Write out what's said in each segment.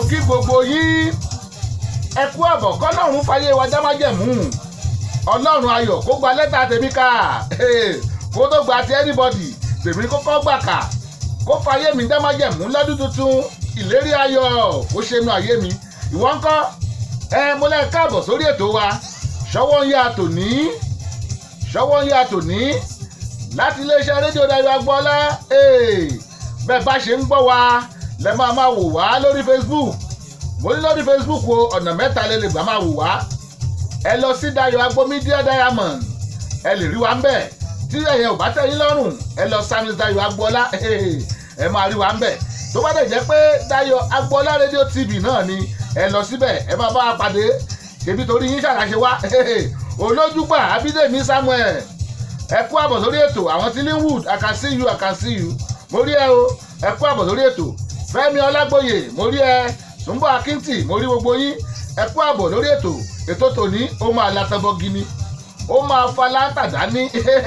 kí gbogbo yín ẹ kú àbọ̀ kọ́lọ́run fàyè wa dámájẹ̀mú ọlọ́run ayọ̀ kó gba lẹ́tà tèmi ká kó tó gba ti anybody tèmi kọ́kọ́ gbà ká kó fàyè mi dámájẹ̀mú lọ́dún tuntun ìlérí ayọ̀ kó ṣe nu ayé mi ìwọ ńkọ́ ẹ mo lẹ́ káàbọ̀ sórí ètò wa ṣọwọ́ ń yá tòní ṣọwọ́ ń yá tòní láti iléeṣẹ́ rédíò Dayọ̀ Agbọ́lá bẹ́ẹ̀ bá ṣe ń gbọ́ wa lẹ máa máa wò wá lórí Facebook mo ní lórí Facebook o ọ̀nà mẹ́ta lè lè gbà máa wò wá ẹ lọ sí Dayọ̀ Agbo Media Diamond ẹ lè rí wa ń bẹ̀ tí ẹ̀yẹ ò bá tẹ́ yín lọ́rùn ẹ lọ samis Dayọ̀ Agbọ́lá ẹ máa rí wa ń bẹ̀ tó bá dẹ̀ jẹ́ pé Dayọ̀ Agbọ́lá rédíò TV náà ni ẹ lọ síbẹ̀ ẹ máa bá wa pàdé ṣèbí torí yín ṣàlàṣe wá olójúgbà Abídèmí Samuel ẹ kú àbọ̀ sórí ètò àwọn tí Linwood I can see you I can see you mo rí ẹ o ẹ kú àbọ̀ sórí ètò Fẹ́mi Ọlágbóyè mo rí ẹ Túnbọ̀ Akíntì mo rí gbogbo yín ẹ kú àbọ̀ lórí ètò ètò tòní ó máa latọ́bọ̀ gini ó máa fa látàdá ní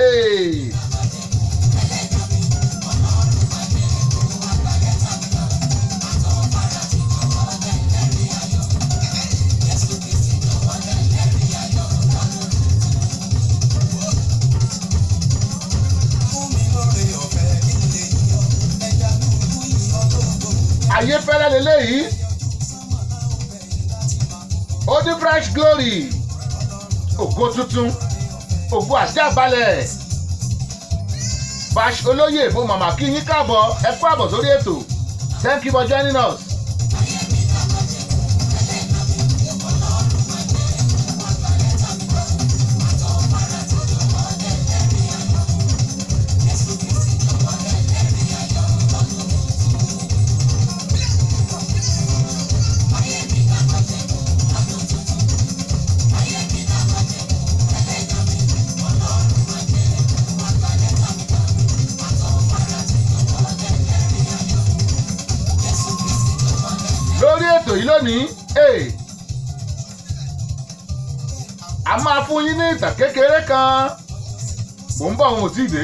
ayé fẹ́rẹ́ lélẹ́yìí ó ní fresh glory ògo tuntun ògo àjàbalẹ̀ bash olóyè mo màmá kí yín káàbọ̀ ẹ kú àbọ̀ sórí ètò thank you for joining us. lórí ètò yìí lónìí a máa fún yín ní ìtàn kékeré kan mò ń bọ̀ òun ò tí ì dé.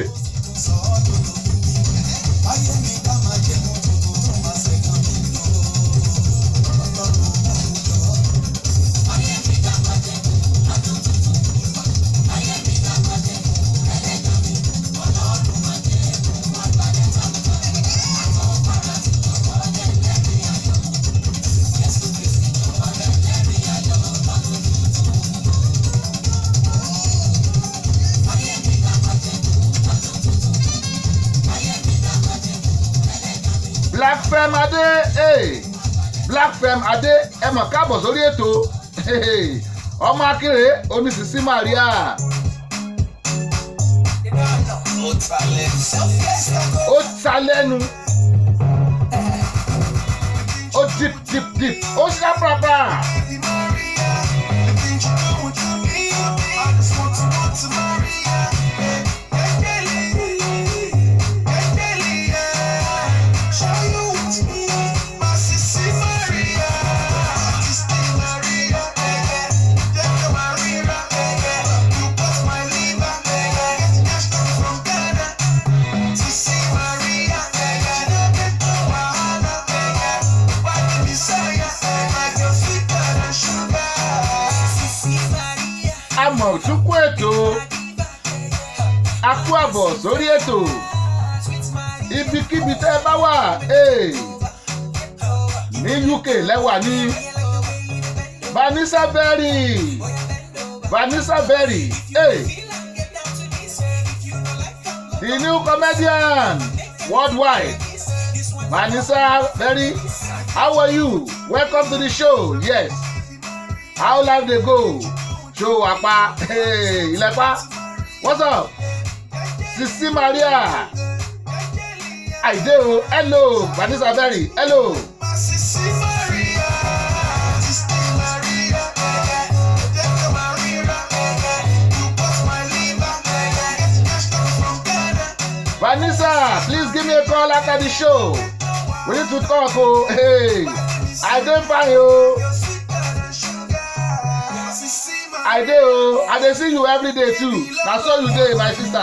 black fem adé hey. black fem adé ẹ mọ̀ káàbọ̀ sórí ètò hey. ọmọ akéré onísìsí maria ó ta lẹ́nu ó dip dip dip ó ṣàpàpà amọ̀ òtúnkù ètò akú àbọ̀ sórí ètò ibikíbi tẹ́ ẹ bá wà hey. ní UK lẹ́wà ní Vanessa Berry Vanessa Berry hey. the new comedian worldwide Vanessa Berry how are you welcome to the show yes how life dey go show apa ilẹ̀pa what's up Sisi Maria àìdé o hello Vanessa Berry hello. Vanessa please give me a call after the show we need to talk o hey, I dey fine o. I dey o I dey see you every day too na so you dey my sister.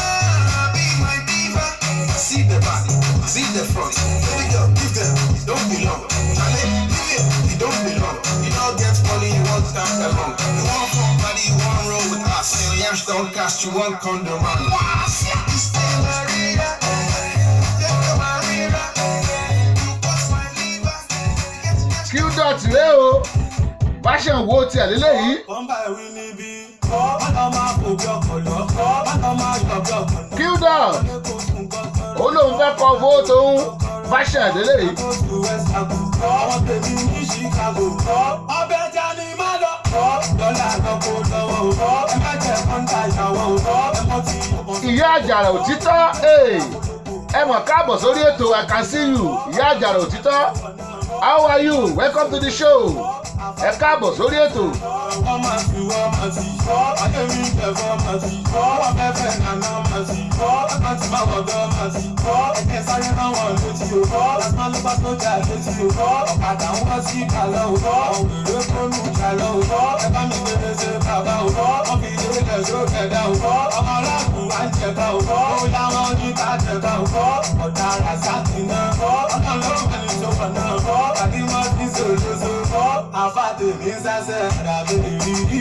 See the back, see the front. Baby girl, give them, don't belong. Charlie, leave it, you don't belong. You don't get money, you want that alone. You want fuck body, you want roll with us. Your yams don't cast, you want condom run. You stay Maria, take Maria. You bust my liver. q dot rẹ o fashion wo tiẹ̀ lélẹ́yìí Kọ́ńbà ìwé níbí, ọ̀nà máa fò bí ọkọ̀ lọ, ọ̀nà máa yọ̀ bí ọkọ̀ lọ. q dot ó lóun fẹ́ kọ owó tóun fashion lélẹ́yìí Àwọn tèmi ní Chicago, ọbẹ̀ ẹja ni má lọ. Dọ́là lọ́kọ̀ lọ́wọ́, ẹ má jẹ́ kọ́ńtà ìyàwó, ẹ mọ́ ti ọmọ ìyá àjàrà òtítọ́ ee, ẹ mọ̀ káàbọ̀ sórí ètò i can see you ìyá àjàrà òtítọ́ how are you welcome to the show ẹ káàbọ̀ sórí ètò wọ́n máa fi wọ́n máa ti adémi ìfẹ̀fọ́ máa ti wọ́n fẹ́fẹ́ nàná máa ti ẹ̀ka tí máa wọ̀dọ́ máa ti ẹ̀kẹ́ sáré máa wọ̀ létí o láti máa ló bá tó jà létí o ọ̀kadà ń wá sí ìkàlọ́ o àwọn èrè kónú ìkàlọ́ o ẹ bá mi gbére ṣe bàbá o wọ́n fi ilé ilẹ̀ ṣó kẹ̀dá o ọmọ aláàbò wá ń jẹ̀ka o ó láwọn ní ká jẹ̀ka o ọ̀dà ràṣàkì náà ọ̀nà lọ́wọ́ ẹni tó wà náà àbí wọ́n ti ṣòṣoṣo àfàdé mi ń sásẹ̀ àdàbẹ̀ rí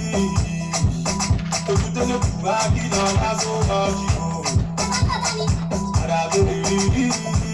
ojútẹ́lẹ̀ kù wá kí lọ bá tó lọ jù ú àdàbẹ̀ rí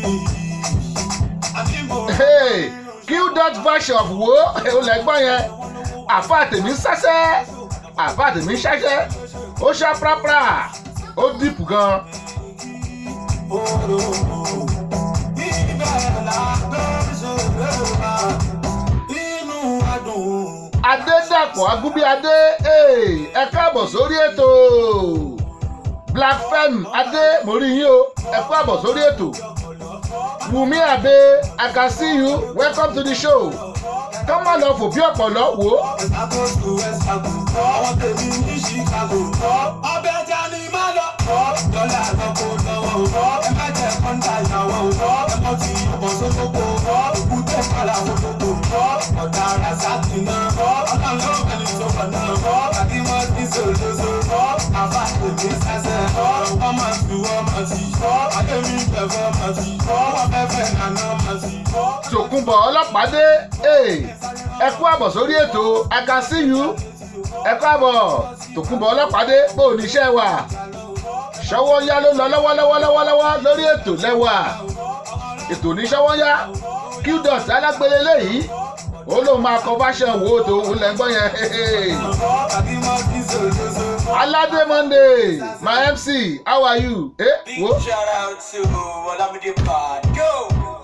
àbí mo Hey, q dot version of wo olẹ́gbọ́n yẹn àfa tèmi sẹ́sẹ́ àfa tèmi ṣẹ́ṣẹ́ ó ṣá prapra ó dìpù gan òrò ibẹ̀ làgbẹ́ ṣòro wá inú adùn. adédàpọ̀ agúbíadé ee, ẹ káàbọ̀ sórí ètò black fem adé mo rí yín o ẹ káàbọ̀ sórí ètò wùmí àbẹ i can see you welcome to the show kọ́ má lọ fò bí ọ̀pọ̀lọ́ wò ó Àkóso ẹ̀sàgò, àwọn tèmi ní Chicago. Ọbẹ̀ ẹja ni má lọ. Dọ́là lọ́kọ̀ lọ́wọ́. Ẹ má jẹ́ kọ́ńtà ìyàwó. Ẹ mọ̀ tí ọ̀bọ̀n sókòkò. Òkúté kọ́là fòkòkò. Ọ̀dà Rasaki náà. Ọlọ́run ló kẹ́ni tó kọ̀ náà. Àbí wọ́n ti sòlóso. Àbá tèmi sẹ́sẹ̀. Wọ́n máa fi wọ́n máa ti. Adémi fẹ̀fọ́ máa ti. Wọ́n fẹ́ fẹ́ nàná máa ti. tòkunbọ̀ ọlọ́pàdé ee, ẹ kú àbọ̀ sórí ètò i can see you ẹ kú àbọ̀ tòkunbọ̀ ọlọ́pàdé bó o níṣẹ́ wà ṣọwọ́ yá ló lọ lọ́wọ́lọ́wọ́ lọ́wọ́lọ́wọ́ lórí ètò lẹ́wà ètò ní ṣọwọ́ yá q dot alágbélé léyìí ó lóun máa kọ fashion wo tòun lẹ́gbọ́n yẹn Àbí wọ́n ti sòlóso. aládé monday my mc how are you eh, Big wo shout out to Olamide Pod. Go!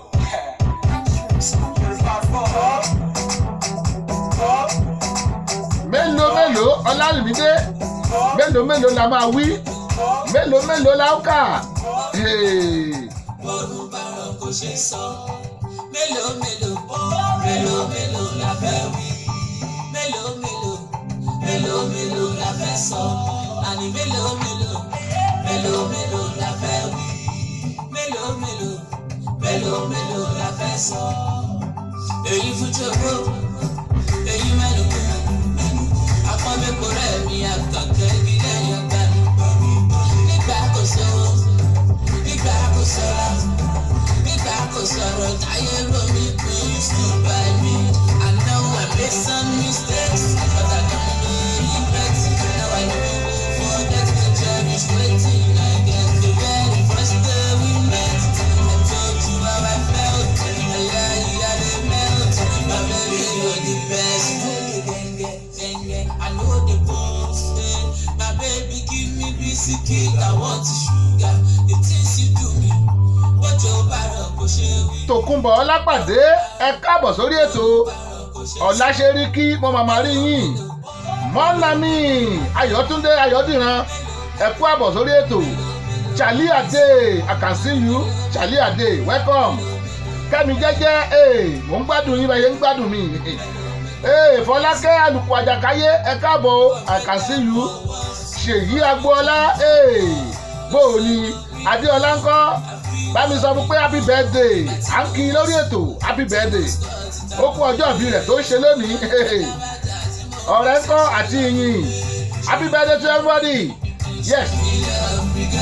mélòó mélòó ọlálùmídé mélòó mélòó la máa wí mélòó mélòó la ó kà Hey. bọ́ọ̀lù bàrọ̀ kò ṣe sọ. mélòó mélòó mélòó mélòó la fẹ́ wí. mélòó mélòó mélòó mélòó la fẹ́ sọ. àní mélòó mélòó mélòó mélòó la fẹ́ wí. mélòó mélòó mélòó mélòó la fẹ́ sọ. èyí fún jòkó èyí mẹ́nu kú. àpọ́nbẹ́kọ̀ rẹ̀ mi àkàkẹ́ igi lẹ́yìn ọgbà mi. nígbà kò sówó nígbà kò sọ̀rọ̀ nígbà kò sọ̀rọ̀ táyé romi please do by me. I know I made some mistakes but I don't really regret. Now I know forget to cherish waiting. I get the very first day we met. I told you how I felt. I lie, I dey melt. My baby, you're the best. Genge, genge, I know the bones. eh. My baby, give me biscuit. I want sugar. The things you do me. Bọ́jọ́ bá rọ̀ kò ṣe wí. tòkunbọ̀ ọlápàdé ẹ káàbọ̀ sórí ètò ọ̀làṣẹ́ríkí mo màmá rí yín mọ́nàmí ayọ̀túndé ayọ̀dìran ẹ kú àbọ̀ sórí ètò charlie ade i can see you charlie ade welcome kẹ́mi jẹ́jẹ́ ee mò ń gbádùn yín bẹ́ẹ̀ yẹn ń gbádùn mi ee fọlákẹ́ àlùkò àjàkáyé ẹ káàbọ̀ i can see you ṣèyí agboola ee bóò ni adéọlá ńkọ́ bá mi sọ fún pé happy birthday à ń kí i lórí ètò happy birthday ó kú ọjọ́ ìbí rẹ̀ tó ń ṣe lónìí ọ̀rẹ́ ńkọ́ àti ìyìn happy birthday to everybody yes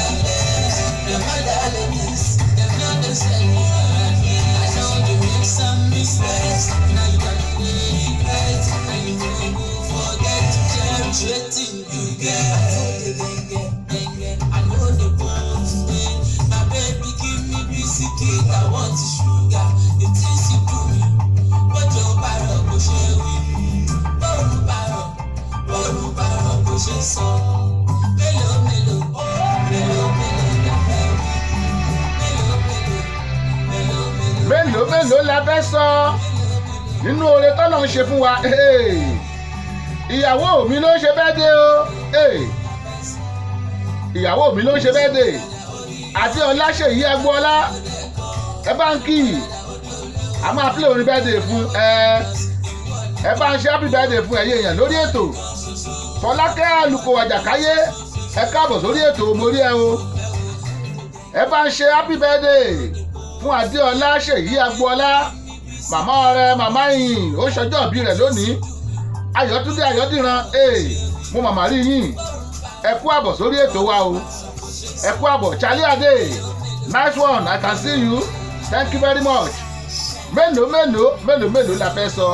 Them other ladies, them not the same. I know you make some respect. Now you got the regret. And you no go forget to cherish wetin you get. I know the bones. My baby give me biscuit, I want the sugar. The things you do me, bójú bàrọ̀ kò ṣe wí. Bóòrù bàrọ̀, bóòrù bàrọ̀ kò ṣe sọ. Mélòó mélòó, mélòó mélòó la fẹ́ wí. Mélòó mélòó, mélòó mélòó. mélòó mélòó la fẹ́ sọ nínú oore tọ́lọ̀ ń ṣe fún wa Hey. ìyàwó mi ló ń ṣe bẹ́ẹ̀ dé o Hey. ìyàwó mi ló ń ṣe bẹ́ẹ̀ dé àti ọláṣèyí agboola ẹ bá ń kí i a máa pílẹ̀ orin bẹ́ẹ̀ dé fún ẹ ẹ bá ń ṣe happy birthday fún ẹ̀yẹ èèyàn lórí ètò fọlákẹ́ àlùkò àjàkáyé ẹ káàbọ̀ sórí ètò mórí ẹ o ẹ bá ń ṣe happy birthday fún adéọlá ṣèyí agboola màmá ọrẹ màmá yìí ó ṣọjọ́ ìbí rẹ̀ lónìí ayọ̀túndé ayọ̀dìran ee mo màmá rí yín ẹ kú àbọ̀ sórí ètò wa o ẹ kú àbọ̀ charlie ade nice one i can see you thank you very much mélòó mélòó mélòó mélòó la fẹ́ sọ.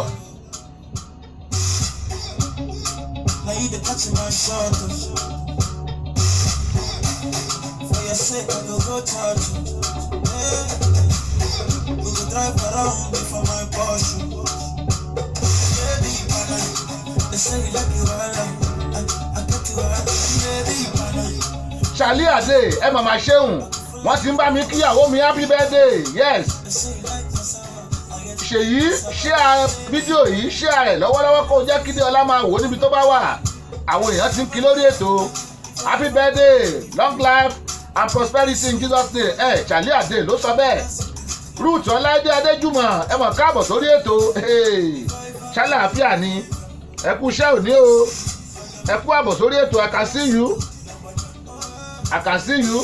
Now you the catch my shot. For your sake, I go go touch you. Hey. We go drive around before my Porsche. Baby, pana. They say you like you all. I, I get you all. Baby, pana. charlie ade ẹ màmá ṣeun wọ́n ti ń bá mi kíyàwó mi happy birthday yes They say you like my summer. I get ṣèyí ṣíà fídíò yìí ṣíà rẹ̀ lọ́wọ́lọ́wọ́ kó jẹ́ kí ọlá máa wò ó níbi tó bá wà àwọn èèyàn ti ń kí lórí ètò happy birthday long life and prosperity in jesus name ẹ charlie ade ló sọ bẹ́ẹ̀ ruth ọláìdé adéjúmọ̀ ẹ mọ̀ káàbọ̀ sórí ètò Hey, ṣàlàáfíà ni ẹ kú iṣẹ́ òní o ẹ kú àbọ̀ sórí ètò i can see you i can see you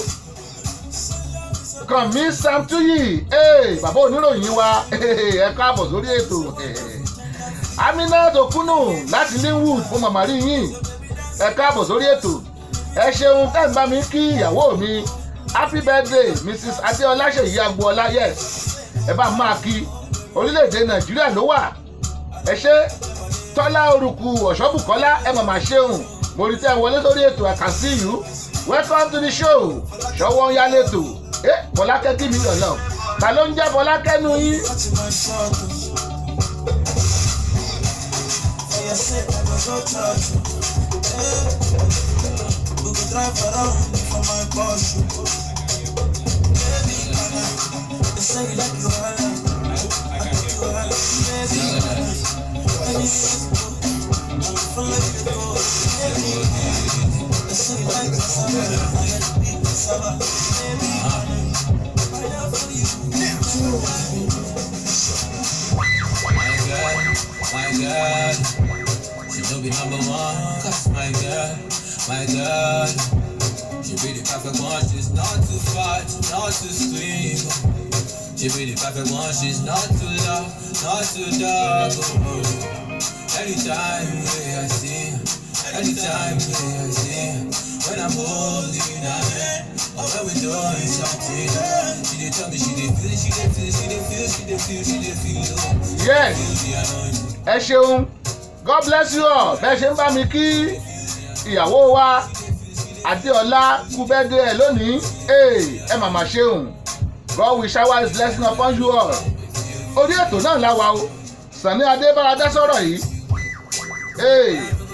kàn mí sam tuyi ee bàbá oníròyìn wa ẹ káàbọ̀ sórí ètò amina tokunu láti linwood fún màmá rí yín ẹ káàbọ̀ sórí ètò ẹ ṣeun tẹ́ ń bá mi kí ìyàwó mi happy birthday mrs adéọlá ṣèyí agboola yes ẹ bá máa kí orílẹ̀-èdè nàìjíríà ló wà ẹ ṣe tọ́lá orúkú ọ̀ṣọ́bùkọ́lá ẹ màmá ṣeun mo rí tẹ́ ẹ wọlé sórí ètò i can see you welcome to the show ṣọwọ́ ń yálé tò ẹ fọlákẹ́ kí mi lọ́nà ta ló ń jẹ́ fọlákẹ́ nu yín. catch my shot. For your sake, I go go touch you. Hey. We go drive around before my Porsche. Baby, pana. They say you like you all. I get you all. Baby, pana. Anything you follow you go. Baby, they say you like my summer. I get to be my summer. Baby, pana. I love for you. My God, my God, she will be number one. Cause my God, my God, she be the perfect one. She's not too fat, not too slim. She be the perfect one. She's not too loud, not too dark. Oh, anytime yeah, I see, her, anytime yeah, I see, her, when I'm holding her hand, or when we doing something, she dey tell me she dey feel, she dey feel, she dey feel, she dey feel, she dey feel. Oh. yes ẹ ṣeun god bless you all bẹ́ẹ̀ ṣe ń bá mi kí ìyàwó wa adéọlá kú bẹ́ẹ̀dẹ̀ ẹ̀ lónìí ee ẹ màmá ṣeun god will shower his blessing upon you all orí ètò náà la wà o sànni adébáradá sọ̀rọ̀ yìí ee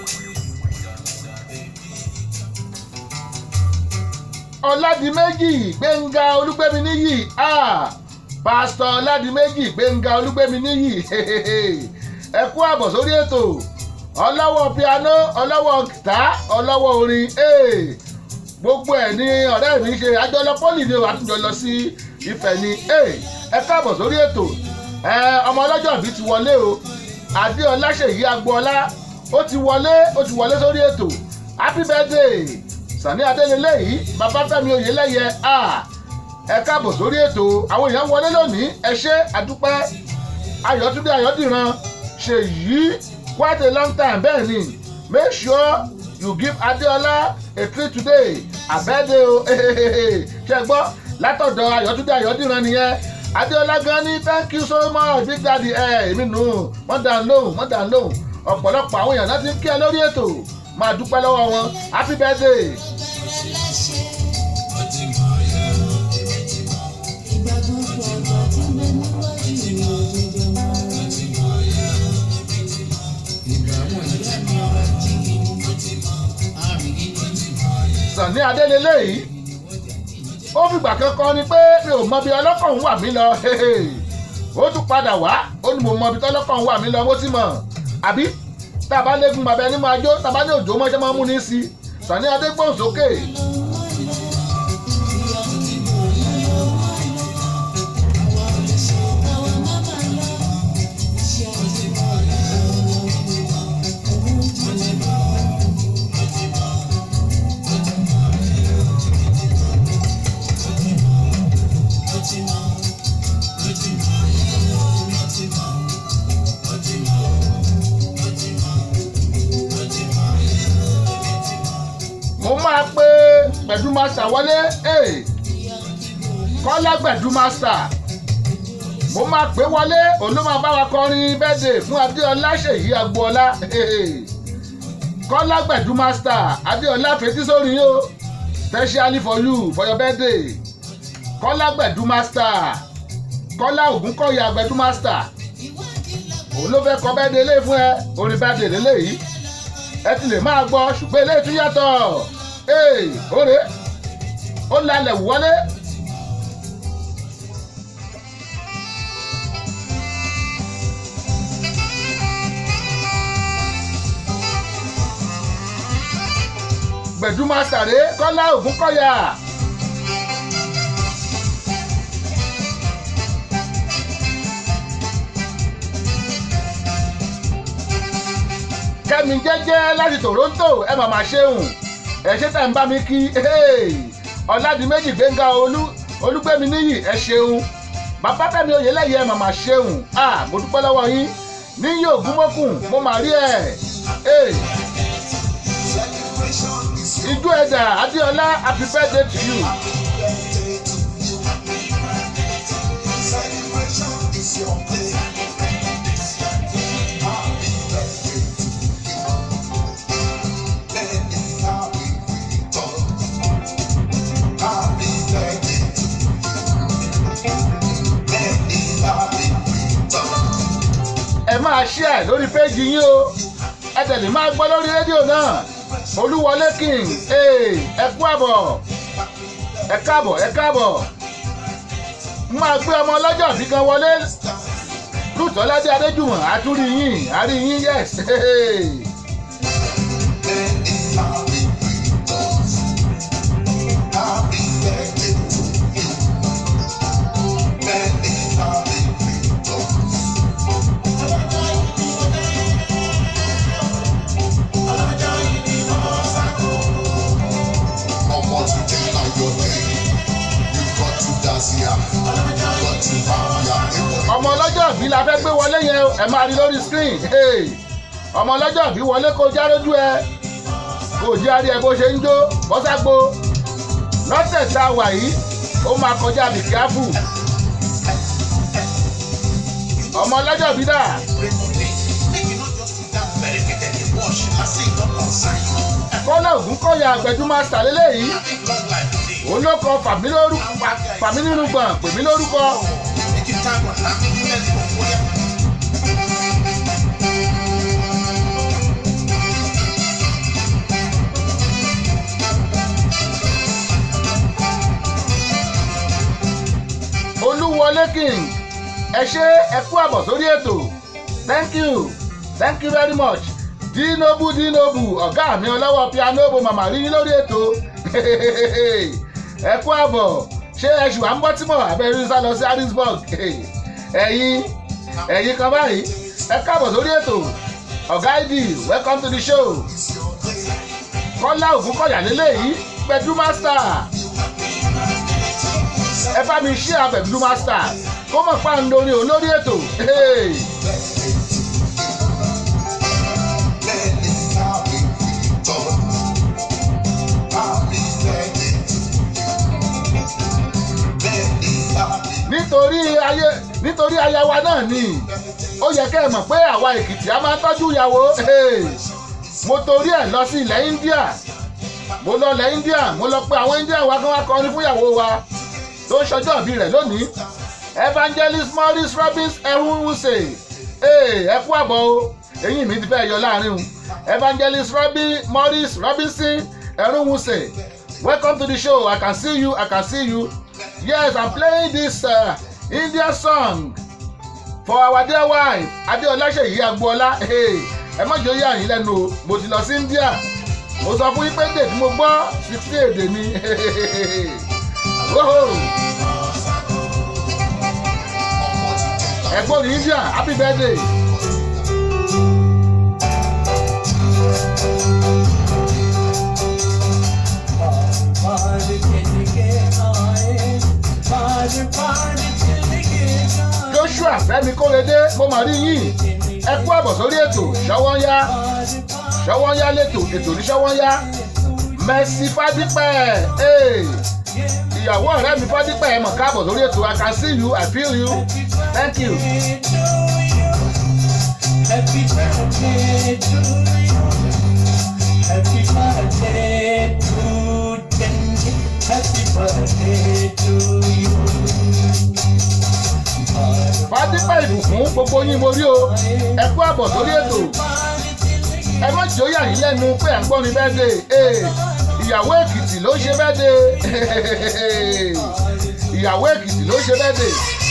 ọ̀làdìmẹ́jì gbẹ̀ngà olúgbẹ́mi níyì ah pásítọ̀ ọ̀làdìmẹ́jì gbẹ̀ngà olúgbẹ́mi níyì ẹ kú àbọ̀ sórí ètò ọlọ́wọ́ piano ọlọ́wọ́ gìtá ọlọ́wọ́ orin ee gbogbo ẹ̀ ní ọ̀rẹ́ mi ṣe àjọlọ pọ́lì ni àtúnjọ lọ sí ìfẹ́ ni ee ẹ káàbọ̀ sórí ètò ẹ ọmọ ọlọ́jọ́ bí ti wọlé o adéọlá ṣèyí agboola ó ti wọlé ó ti wọlé sórí ètò happy birthday sani adélélé yìí babafẹ́mi oyèlẹ́yẹ a ẹ káàbọ̀ sórí ètò àwọn èèyàn wọlé lónìí ẹ ṣé àdúpẹ́ ayọ̀túndé ayọ̀dìran ṣèyí quite a long time bẹ́ẹ̀ ni make sure you give adeola a treat today abẹ́dẹ́ o ṣe gbọ́ látọ̀dọ̀ ayọ̀túndé ayọ̀dìran nìyẹn adéọlá gan ni thank you so much big daddy ẹ èmi nù wọ́n dà ń lóhùn wọ́n dà ń lóhùn ọ̀pọ̀lọpọ̀ àwọn èèyàn láti ń kí ẹ lórí ètò máa dúpẹ́ lọ́wọ́ wọn happy birthday. sànni adélélé yìí ó fìgbà kankan ni pé mi ò mọ bí ọlọ́kọ̀ ń wà mí lọ ó tún padà wá ó ní mo mọ bí tọ́lọ́kọ̀ ń wà mí lọ mo ti mọ̀ àbí tàbá lẹ́gùn bàbá ẹni máa jó tàbá ní òjò mọ́ṣẹ́ máa mú ní sí sànni adégbòhùn sókè. mo máa pe gbẹ̀dú master wọlé eh, kọ́lá gbẹ̀dú master mo máa pè wọlé òun ló máa bá wa kọrin bẹ́ẹ̀dẹ̀ fún adéọlá ṣèyí agboola eh, kọ́lá gbẹ̀dú master adéọlá fetí sórí yín o specially for you for your birthday kọ́lá gbẹ̀dú master kọ́lá ògúnkọ̀yà gbẹ̀dú master òun ló fẹ́ kọ bẹ́ẹ̀dẹ̀ lé fún ẹ orin bẹ́ẹ̀dẹ̀ lélẹ́yìí ẹ ti lè máa gbọ́ ṣùgbọ́n eléyìí tún yàtọ̀ ee òre ó lalẹ̀ wọlé. gbẹ̀dúmọ̀ sàré kọ́lá ògúnkọ̀yà. kẹ́mi jẹ́jẹ́ láti toronto ẹ màmá ṣeun ẹ ṣe tẹ̀ ń bá mi kí ọ̀làdìmẹ́jì gbẹ̀ngà olú olúgbẹ́mi níyì ẹ ṣeun bàbá tẹ̀mí oyèlẹ́yẹ ẹ màmá ṣeun mo dúpẹ́ lọ́wọ́ yín níyì ògúnmọ́kùn mo mà rí ẹ̀ ijó ẹ̀dà adéọlá happy birthday to you. ẹ máa share lórí péjì yín o ẹ tẹ̀lé máa gbọ́ lórí rédíò náà olúwọlé king ẹ kú àbọ̀ ẹ káàbọ̀ ẹ káàbọ̀ máa gbé ọmọ ọlọ́jọ́ bí kan wọlé lùtọ́ládé adéjùmọ̀ àtúrí yín àrí yín yes. ọmọ today na your day you got to dance here you got to happy here. ọmọ ọlọ́jọ́ bí la fẹ́ gbé wọlé yẹn o, ẹ máa rí lórí screen hey. ọmọ ọlọ́jọ́ bí wọlé kó já lójú ẹ kò jẹ́ àrí ẹ bó ṣe ń jó bọ́ságbó lọ́tẹ̀ tá a wà yìí ó máa kọjá bí kíáfù ọmọ ọlọ́jọ́ bí dà kọ́lá ògún kọ́yà àgbẹ̀dúmọ̀ sàlélẹ̀ yìí òun ló kọ fàmí lórúkọ fàmí nínú gbọ̀n pèmí lórúkọ olúwọlé king ẹ ṣe ẹ kú àbọ̀ sórí ètò thank you thank you very much dinobu dinobu ọ̀gá mi ọlọ́wọ́ piano bo màmá rí yín lórí ètò ẹ kú àbọ̀ ṣé ẹ ṣùgbọ́n à ń bọ́ tímọ̀ abẹ́rẹ́ sá lọ sí harrisburg ẹ̀yin ẹ̀yin kan báyìí ẹ káàbọ̀ sórí ètò ọ̀gá ìdí welcome to the show kọ́lá ògúnkọ̀yà lélẹ́yìí pẹ̀dú master ẹ bá mi ṣí àbẹ̀dú master kó mọ̀ pa ń lórí òun lórí ètò. Hey. nítorí ayé ayé nítorí aya wa náà ni ó yẹ kẹ́ ẹ mọ̀ pé àwa èkìtì a máa ń tọ́jú ìyàwó Hey! mo torí ẹ̀ lọ sí ilẹ̀ India mo lọ ilẹ̀ India mo lọ pé àwọn India wa kan wá kọrin fún ìyàwó wa tó ń ṣọjọ́ ìbí rẹ̀ lónìí evangelist Maurice Robbins ehunwuse ẹ kú àbọ̀ o eyín mi ti fẹ́ yọ láàrin o evangelist Robin Maurice Robinson ehunwuse welcome to the show I can see you I can see you yes I'm playing this uh, India song for our dear wife Adéọlá Ṣèyí Agboola Hey, ẹ má jẹ́ ó yà yín lẹ́nu o mo ti lọ sí India mo sọ fún yín pé dè tí mo gbọ́ sixty èdè ni Whoa. ẹ̀gbọ́n ní India happy birthday. Joshua Fẹ́mi Kórèdé mo mà rí yín ẹ kú àbọ̀ sórí ètò ṣọwọ́nyá ṣọwọ́nyá lẹ́tò ètò ní ṣọwọ́nyá Mercy Fádípẹ̀ ee ìyàwó ọ̀rẹ́ mi Fádípẹ̀ ẹ mọ̀ káàbọ̀ sórí ètò I can see you I feel you thank you. Happy birthday to you. Happy birthday to Denji. Happy birthday to you. Fádípẹ̀ ìbùkún gbogbo yín mo rí o ẹ kú àbọ̀ sórí ètò ẹ má jẹ́ ó yà yín lẹ́nu pé à ń gbọ́ mi bẹ́ẹ̀dẹ̀ ee ìyàwó Èkìtì ló ṣe bẹ́ẹ̀dẹ̀ ìyàwó Èkìtì ló ṣe bẹ́ẹ̀dẹ̀.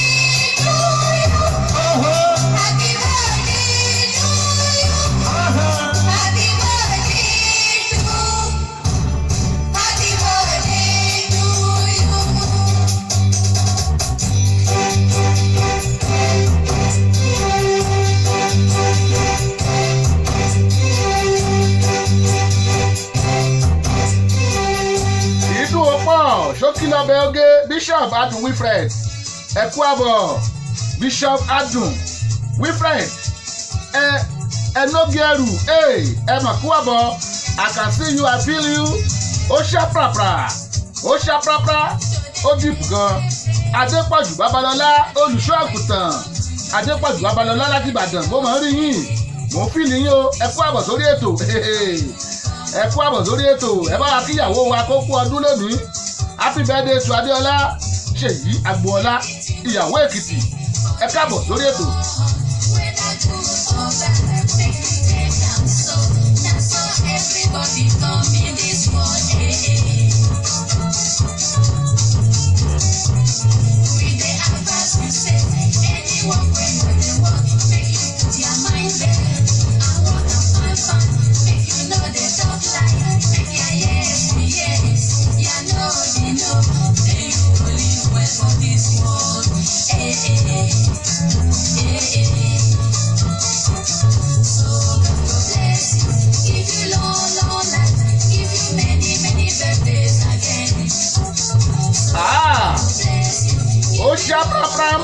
ìdún ọpọ ṣókí lọbẹ oge bishop adùn wilfred ẹkú àbọ̀ bishop adùn wilfred ẹ ẹnọgẹrù ẹ ẹ mà kú àbọ̀ i can see you i feel you ó ṣá prapra ó ṣá prapra ó dìpù gan adépọ̀jù babalọ́lá olùṣọ́ àgùntàn adépọ̀jù babalọ́lá láti ìbàdàn mo máa ń rí yín mò ń fìlì yín o ẹ kú àbọ̀ sórí ètò ẹ kú àbọ̀ sórí ètò ẹ bá wa kíyàwó wa kó kú ọdún lónìí happy birthday to adéọlá ṣèyí agboola ìyàwó èkìtì ẹ káàbọ̀ sórí ètò. Everybody come in this world, eh, eh. We dey advance, we say, anyone wey no dey work, make you put your mind there. I wanna find fun, make you no dey talk lie, make your yes be yes, ya no be no. May you go live well for this world, eh, eh, eh. Eh, eh. So God go bless you, give you long, long life, give you many, many birthdays again. Ah! Bless you. ó ṣá pram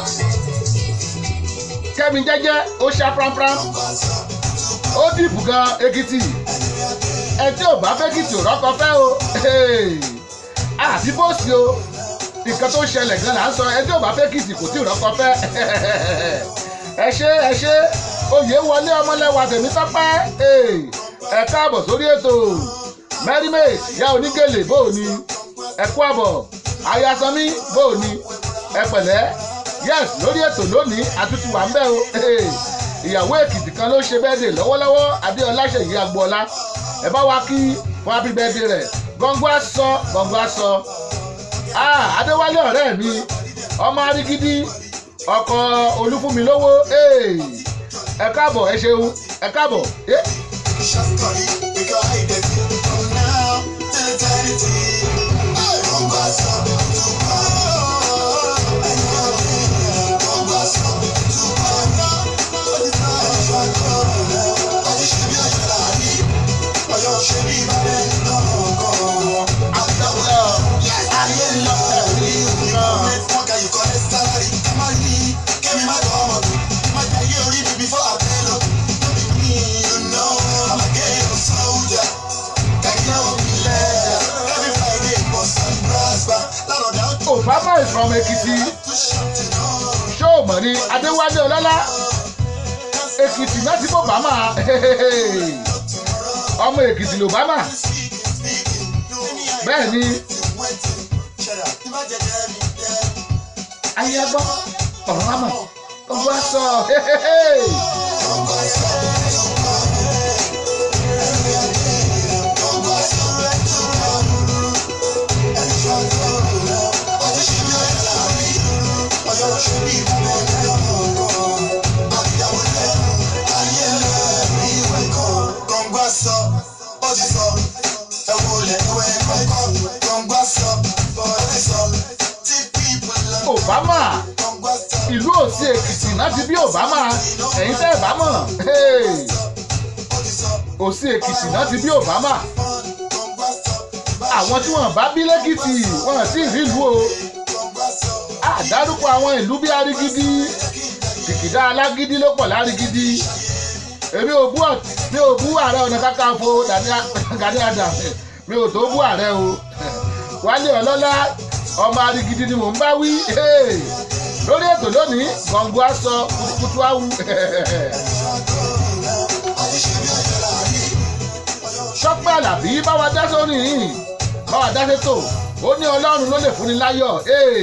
kẹ́mi jẹ́jẹ́ ó ṣá pram ó dìbò gan èkìtì ẹ tí ò bá fẹ́ kìtì ò rọ́kọ fẹ́ o Hey! àti bóòsì o nǹkan tó ṣẹlẹ̀ gan là ń sọ ẹ tí ò bá fẹ́ kìtì kò tí ò rọ́kọ fẹ́ ẹ ṣe ẹ ṣe oyè wọlé ọmọlẹ́wà tèmi tọ́pẹ́ Hey! ẹ káàbọ̀ sórí ètò mẹ́rìmẹ́t yá onígèlè bóò ni ẹ kú àbọ̀ ayasanmi bóò ni ẹ pẹ̀lẹ́ yes lórí ètò lónìí àtúntì wà ń bẹ̀ o Hey! ìyàwó èkìtì kan ló ṣe bẹ́ẹ̀dẹ̀ lọ́wọ́lọ́wọ́ adéọlá ṣèyí agboola ẹ bá wa kí fún happy birthday rẹ̀ gbọ̀ngbọ́n aṣọ gbọ̀ngbọ́n aṣọ ah adéwálé ọ̀rẹ́ mi ọmọ arígídí ọkọ olúfúnmilówó Hey! ẹ káàbọ̀ ẹ ṣeun ẹ káàbọ̀ Eh, Shawty, we go hide it from now till eternity. Hey, Mombasa, Dubai. Hey, Mombasa, Dubai. What is that? I just should be a Yolani. Or you should be my man. No, no. I'm the love. Yes, I am love. You fuck, you call it salary. Come on, me. Give me my dog. My guy, you read me before I tell you. You know I'm a ghetto soldier. Got no leather. Every Friday, bust and prosper. Lot of doubt obama is from ekiti to shut it down. ṣó mọ̀ ní adéwálé ọlọ́lá èkìtì náà ti bọ̀ bámà ọmọ èkìtì ló bámà bẹ́ẹ̀ ni ayé gbọ́ ọ̀rọ̀ àmọ̀ ọgbọ́n sọ obama ìlú òsì èkìtì láti bí obama ẹ̀yin tẹ́ ẹ̀ bá mọ̀ òsì èkìtì láti bí obama àwọn tí wọ́n bá bí lẹ́kìtì wọ́n sì rí ìlú o àdárúkọ àwọn ìlú bí arigidi kìkìdá alágídí ló pọ̀ lárigidi èmi ò bú ọ̀- mi ò bú ààrẹ ọ̀nà kakanfò Gani Adams mi ò tó bú ààrẹ o wálé ọlọ́lá ọmọ arigidi ni mò ń bá wí Hey! lórí ètò lónìí gbọ̀ngàn aṣọ kutukutu awu ṣọ́pẹ́ àlàbí báwa dá sórí yìí báwa dá sétò ó ní ọlọ́run ló lè fúnni láyọ̀ Hey!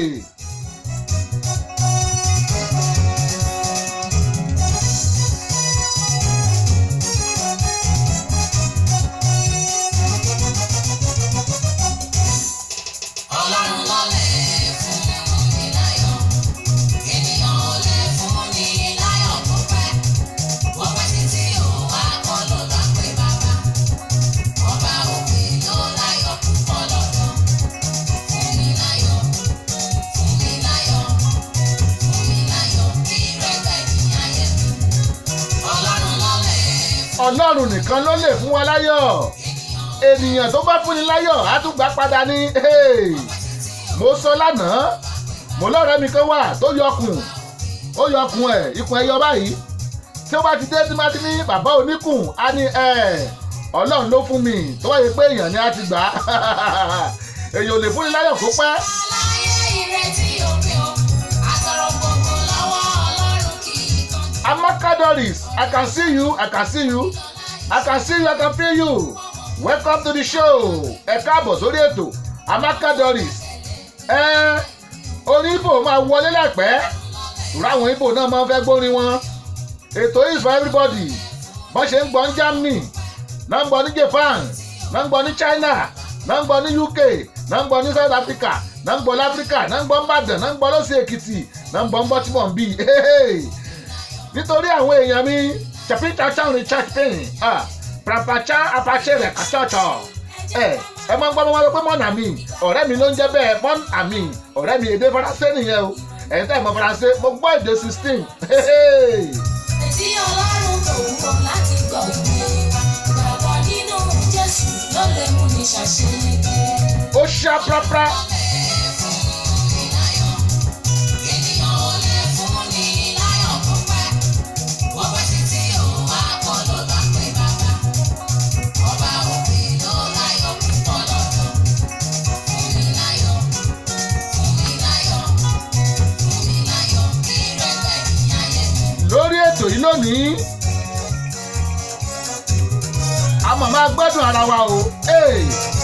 Ọlọ́run ló lè fún ni láyọ̀. Ènìyàn ò lè fún ni láyọ̀ kó pẹ́. Wọ́n pẹ́ títí ò wá kọ́ ló gbà pé bàbá. Ọba òkè ló láyọ̀ púpọ̀ lọ́dọ̀. Fún mi láyọ̀, fún mi láyọ̀, fún mi láyọ̀ kí rẹ́gbẹ̀ ní ayé mi. Ọlọ́run ló lè fún ọlọ́run nìkan ló lè fún wa láyọ̀ ènìyàn tó bá fúnni láyọ̀ á tún gbà padà ní Hey! mo sọ lánàá mo lọ́rẹ́ mi kan wà tó yọkùn ó yọkùn ẹ̀ ikùn ẹ̀ yọ báyìí tí ó bá ti dé tí má ti ní bàbá oníkùn á ní ẹ̀ ọlọ́run ló fún mi tó wáyé pé èèyàn ni á ti gbà á èèyàn ò lè fúnni láyọ̀ kó pẹ́ láyé ìrètí òpin o. Àtọ̀rọ̀ gbogbo lọ́wọ́ Ọlọ́run kì í kánjú. Amaka Doris, I can see you, I can see you, I can see you, I can feel you. Welcome to the show. Ẹ káàbọ̀ sórí ètò Amaka Doris. Ẹ orin Ibo máa wọlé láìpẹ́. Ìrọ̀ àwọn Ibo náà máa ń fẹ́ gbórin wọn. Ètò is for everybody. Bọ́n ṣe ń gbọ́ ní Germany, náà ń gbọ́ ní Japan, náà ń gbọ́ ní China, náà ń gbọ́ ní UK, náà ń gbọ́ ní South Africa, náà ń gbọ́ láfíríkà, náà ń gbọ́ ní Ìbàdàn, náà ń gbọ́ lọ́sẹ̀ Èkìtì, náà ń gbọ́ ní Baltimore bíi nítorí àwọn èèyàn mi chapita chan richard payne ah prapacha apache rẹ̀ kàtọ́tọ̀ ẹ ẹ máa ń gbọ́ wọn pé mọ́nà mi ọ̀rẹ́ mi ló ń jẹ́ bẹ́ẹ̀ mọ́n àmì ọ̀rẹ́ mi èdè faransé nìyẹn o ẹ̀yin tẹ́ ẹ̀ mọ̀ faransé mo gbọ́ èdè sixteen Tí Ọlọ́run kò wúwo láti gbọ́ ìwé wa. Gbàgbọ́ nínú Jésù ló lè mú ní ṣàṣeyege. ó ṣá prápra Ènìyàn ò lè fún ni láyọ̀ kó pẹ́. Wọ́n pẹ́ títí ò wá kọ́ ló gbà pé bàbá. Ọba òkè ló láyọ̀ púpọ̀ lọ́dọ̀. Fún mi láyọ̀, fún mi láyọ̀, fún mi láyọ̀ kí rẹ́gbẹ̀ ní ayé mi. lórí ètò yìí lónìí a mọ̀ máa gbádùn ara wa o. Hey.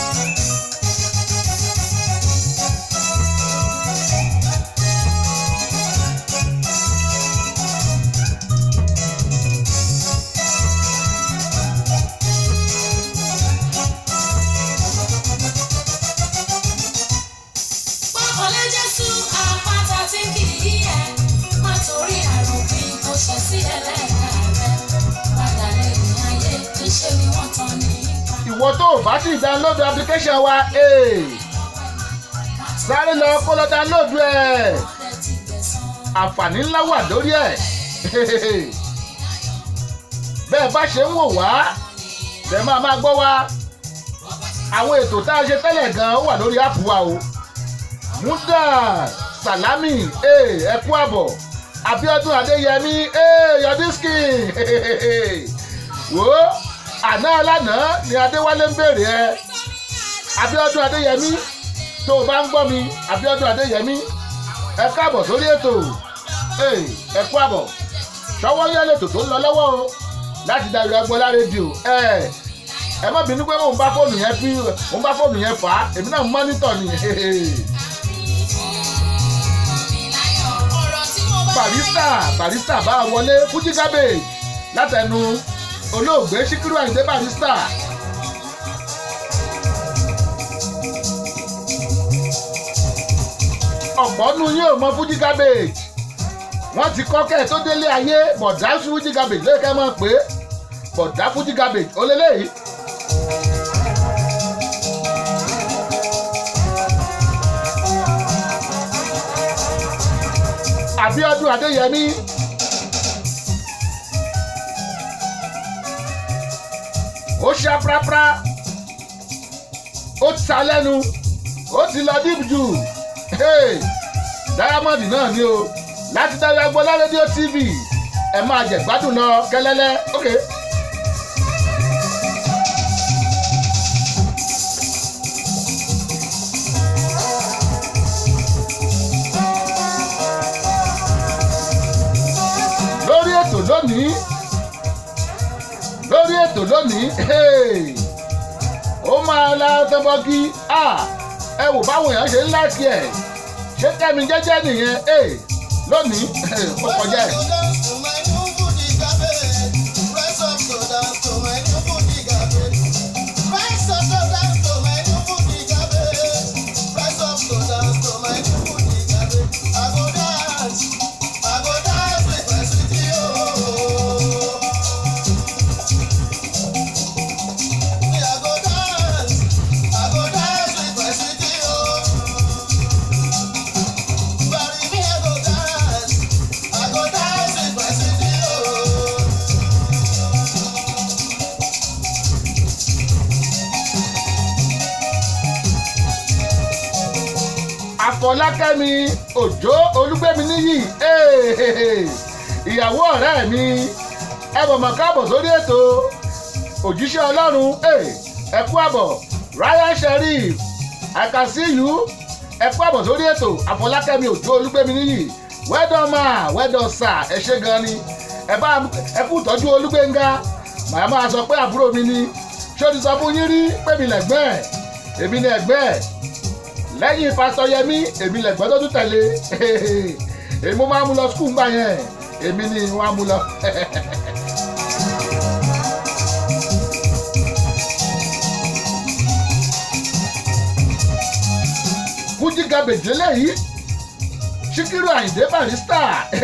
Pọ́kànlé Jésù àpáta tí kì í yẹ. Má torí àròpin kò ṣẹ̀ sí ẹlẹ́ẹ̀ka rẹ̀. Padà lẹ́yìn ayé níṣẹ́ ni wọ́n tán ní ipa. ìwọ tó o bá ti download application wa hey. sáré lọ kó lọ download ẹ̀. Ọdẹ ti gbẹ̀san. àǹfààní ńlá wà lórí ẹ̀ bẹ́ẹ̀ bá ṣe ń wò wá bẹ́ẹ̀ máa máa gbọ́ wa àwọn ètò tá a ṣe tẹ́lẹ̀ gan-an ó wà lórí áàpù wa o muda salami ẹ kú àbọ̀ abiodun adeyemi yodiski wo àná alánà ni adéwálé ń béèrè ẹ abiodun adeyemi tó o bá ń gbọ́ mi abiodun adeyemi ẹ káàbọ̀ sórí ètò Hey, ẹ kú àbọ̀ ṣọwọ́ yẹ́ lètò tó ń lọ lọ́wọ́ o láti darí agbọ́lá rédíò ẹ ẹ má bínú pé mò ń bá fóònù yẹn fi mò ń bá fóònù yẹn fà á èmi náà ń mọ́nítọ̀ ni barista barista bá a wọlé fújì cabbage látẹnu olóògbé síkírù àyìndé barista. ọ̀pọ̀ nu yín ò mọ fújì cabbage wọ́n ti kọ́ kẹ́ ẹ̀ tó délé ayé bọ̀dá fújì cabbage lóye kẹ́ mọ̀ pé bọ̀dá fújì cabbage ó lélẹ́yìí. Abíọ́dún Adéyẹmí. ó ṣá prápra ó ta lẹ́nu ó ti lọ deep jù Hey, Diamond náà ni o láti dárí agbọ́lá rédíò tv ẹ máa jẹ gbádùn lọ kẹlẹ́lẹ́ ok. lórí ètò lónìí lórí ètò lónìí hey, ó máa la tọ́bọ́gí ẹ wò báwọn èèyàn ṣe ń láìkí ẹ̀ ṣé kẹ́mi jẹ́jẹ́ nìyẹn hey, lónìí ó kọjá ẹ̀. àfọlákẹ́mi òjó olúgbẹ́mi níyì hey, ìyàwó ọ̀rẹ́ mi ẹ bọ̀ mọ̀ káàbọ̀ sórí ètò òjíṣẹ́ ọlọ́run hey, ẹ kú àbọ̀ ryan sheriff i can see you ẹ kú àbọ̀ sórí ètò àfọlákẹ́mi òjó olúgbẹ́mi níyì well done ma well done sir ẹ ṣé gan ni ẹ bá ẹ kú ìtọ́jú olúgbẹ́ngá màá máa sọ pé àbúrò mi ni ṣé o ti sọ fún yín rí pé mi lẹ̀gbẹ́ ẹ̀ èmi ni ẹ̀gbẹ́ ẹ̀ lẹ́yìn pásítọ̀ yẹmí èmi lẹ̀gbọ́n tó tún tẹ̀lé èmi mo máa mú lọ skul gbà yẹn èmi ni wọ́n á mú lọ. fújì gàbèjì eléyìí síkírù àyìndé barista.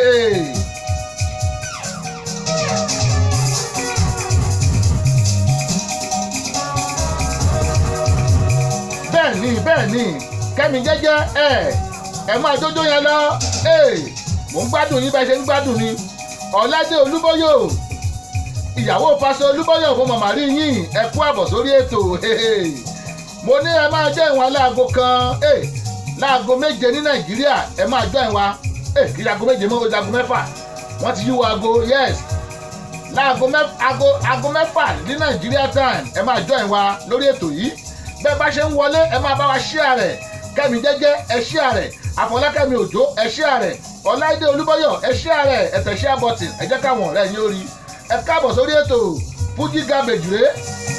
bẹ́ẹ̀ ni bẹ́ẹ̀ ni kẹ́mi jẹ́jẹ́ ẹ̀ ẹ máa jójó yẹn lọ ẹ̀ mò ń gbádùn yín bẹ́ẹ̀ ṣe ń gbádùn ni ọ̀làdé olúbóyò ìyàwó pásọ olúbóyò fún màmá rí yín ẹ kú àbọ̀ sórí ètò mo ní ẹ máa jẹ́ ìwọ̀n aláàgó kan láago méje ní nàìjíríà ẹ máa jọ ìwọ̀n kí aago méje mọ́ ojú aago mẹ́fà wọ́n ti yíwọ́ aago yes láago mẹ́fà ní nàìjíríà time ẹ máa jọ ìwọ̀n lórí ètò yìí bẹ́ẹ̀ bá ṣe ń wọlé ẹ máa bá wa ṣíà rẹ̀ kẹ́mi jẹ́jẹ́ ẹ ṣíà rẹ̀ àfọlákẹ́mi òjò ẹ ṣíà rẹ̀ ọláìdé olúbọ́yọ̀ ẹ ṣíà rẹ̀ ẹ̀tẹ̀ ṣíà bọ́tìn ẹ jẹ́ káwọn ọ̀rẹ́ yín ó rí ẹ káàbọ̀ sórí ètò fújì garbage rèé.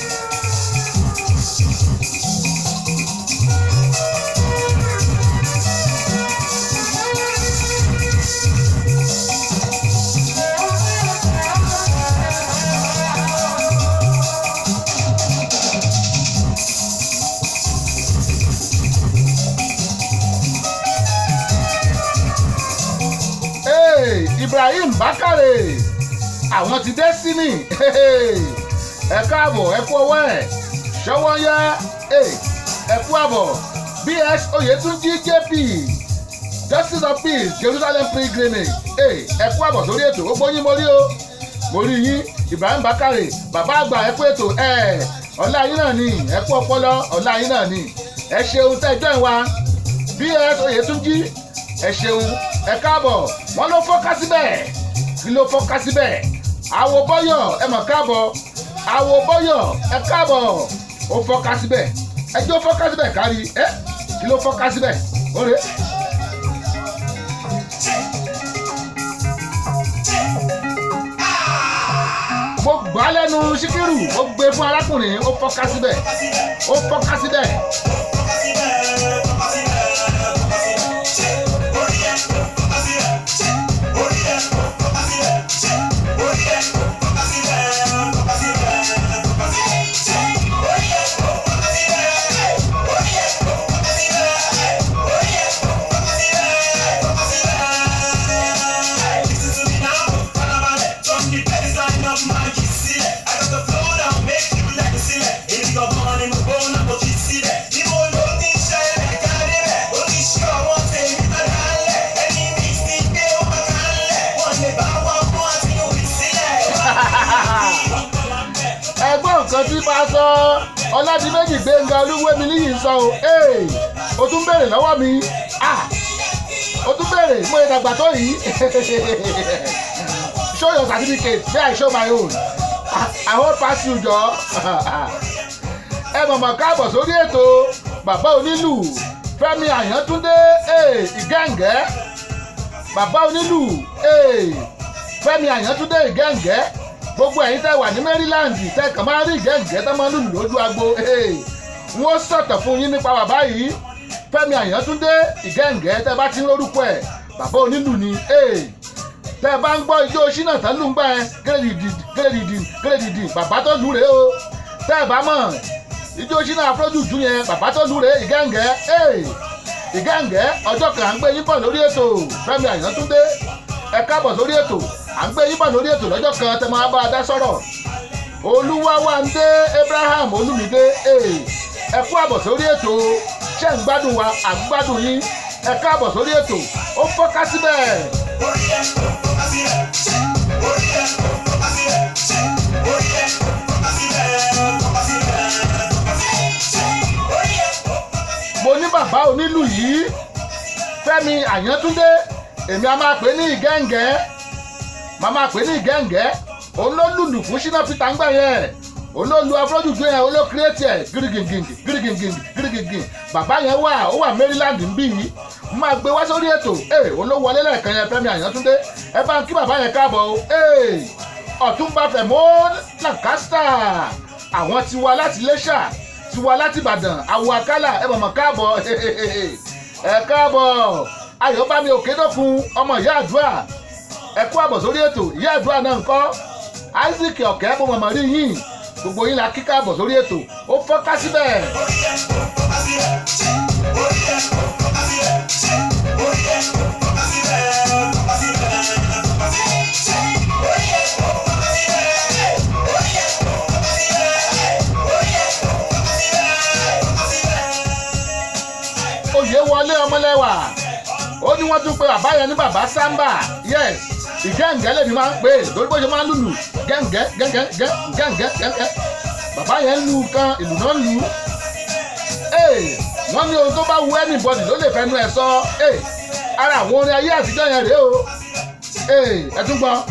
Hey, Ibrahim Bakare àwọn ti destiny ẹ káàbọ̀ ẹ kú ọwọ́ ẹ̀ ṣọwọ́ yá ẹ kú àbọ̀ bs oyetunji jp justice of peace jerusalem pilgrimage ẹ kú àbọ̀ sórí ètò ó gbóyún mo rí o mo rí yín Ibrahim Bakare bàbá àgbà ẹ kú ètò ọ̀la yín náà ni ẹ kú ọpọlọ ọ̀la yín náà ni ẹ ṣeun tẹ́jọ́ ìwà bs oyetunji ẹ ṣeun ẹ káàbọ̀ wọ́n ló fọ́ká síbẹ̀ kí ló fọ́ká síbẹ̀ àwo bọ́yọ̀ ẹ mọ̀ káàbọ̀ àwo bọ́yọ̀ ẹ káàbọ̀ ó fọ́ká síbẹ̀ ẹjọ́ fọ́ká síbẹ̀ kárí ẹ kí ló fọ́ká síbẹ̀ ó rè é. gbọ́ lẹ́nu síkírù ó gbé fún arákùnrin ó fọ́ká síbẹ̀ ó fọ́ká síbẹ̀ ẹgbọ́n nǹkan tí pásọ ọládìméjì gbẹ̀ngà olúwẹ̀mí níyì sọ o ee o tún béèrè lọ́wọ́ mi ah o tún béèrè mo lè dàgbà tó yìí show your certificate may i show my own i wan pass you jọ ẹ mọ̀mọ́ káàbọ̀ sórí ètò bàbá onílù fẹ́mi àyàntúndé ee ìgẹ́ǹgẹ́ bàbá onílù ee fẹ́mi àyàntúndé ìgẹ́ǹgẹ́ gbogbo ẹ̀yin tẹ́ wà ní maryland tẹ́ kàn máa rí ìgẹ́ǹgẹ́ tẹ́ máa lùlù lójú agbo n ó sọ̀tọ̀ fún yín nípa bàbá yìí fẹ́mi àyàntúndé ìgẹ́ǹgẹ́ tẹ́ bá ti ń lórúkọ ẹ̀ bàbá onílù ni tẹ́ bá ń gbọ́ ijó ṣínà tán lù ń gbà ẹ́ gírèdìdì gírèdìdì gírèdìdì bàbá tó lù rèé o tẹ́ bá mọ̀ ijó ṣínà afrojuju yẹn bàbá tó lù rèé ìgẹ́ǹgẹ́ ìgẹ́ǹgẹ́ ọjọ́ kan à ń gbé yín bọ̀ lórí ètò fẹ́mi àyàntúndé ẹ káàbọ̀ sórí ètò à ń gbé yín bọ̀ lórí ètò lọ́jọ́ kan tẹ́ máa bá a dá sọ̀rọ̀ olúwawándé abraham olúmídé ẹ kú àbọ̀ sórí ètò ṣé ń gbádùn wa à ń gbádùn yín ẹ káàbọ̀ sórí ètò ó fọ́ká síbẹ̀. mo ní bàbá onílù yìí fẹ́mi àyàntúndé èmi a máa pè ní ìgẹ́ǹgẹ́ màá máa pè ní ìgẹ́ǹgẹ́ òun ló lùlù fún ṣínà peter ń gbà yẹn òun ló lu afrojuju yẹn òun ló kírètì ẹ̀ gírígìngìn gírígìngìn gírígìngìn bàbá yẹn wà ó wà maryland ń bì yìí mo máa gbé wá sórí ètò ee òun ló wọlé lẹ́ẹ̀kan yẹn fẹ́mi àyàntúndé ẹ bá ń kí bàbá yẹn káàbọ̀ o ee ọ̀túnba fẹ̀mọ́ lancaster àwọn tiwa láti lẹ́ṣà tiwa láti ìbàdàn àwọ̀ àkàlà ẹ mọ̀mọ́ káàbọ̀ ẹ káàbọ̀ ayọ̀bámi òkèdọ́kun ọmọ ìyá àdúrà ẹ kú àbọ̀ sórí ètò ìyá àdúrà náà ń kọ́ isaac ọ̀kẹ́ bó mọ̀mọ́ rí yín gbogbo yín la kíkà àbọ̀ sórí ètò ó fọ́ká síbẹ̀. oyè wọlé ọmọlẹ́wà ó ní wọ́n tún pe bàbá yẹn ní bàbá samba yes ìgẹ́ǹgẹ́ lèmi máa ń pè é lórí bó ṣe máa ń lùlù gẹ́ǹgẹ́ gẹ́ǹgẹ́ gẹ́ǹgẹ́ gẹ́ǹgẹ́ bàbá yẹn ń lu kan ìlú náà ń lu ee wọ́n ní ohun tó bá wu anybody ló lè fẹnu ẹ̀ sọ ee ara àwọn orin ayé àtijọ́ yẹn rèé o ee ẹ tún gbọ́.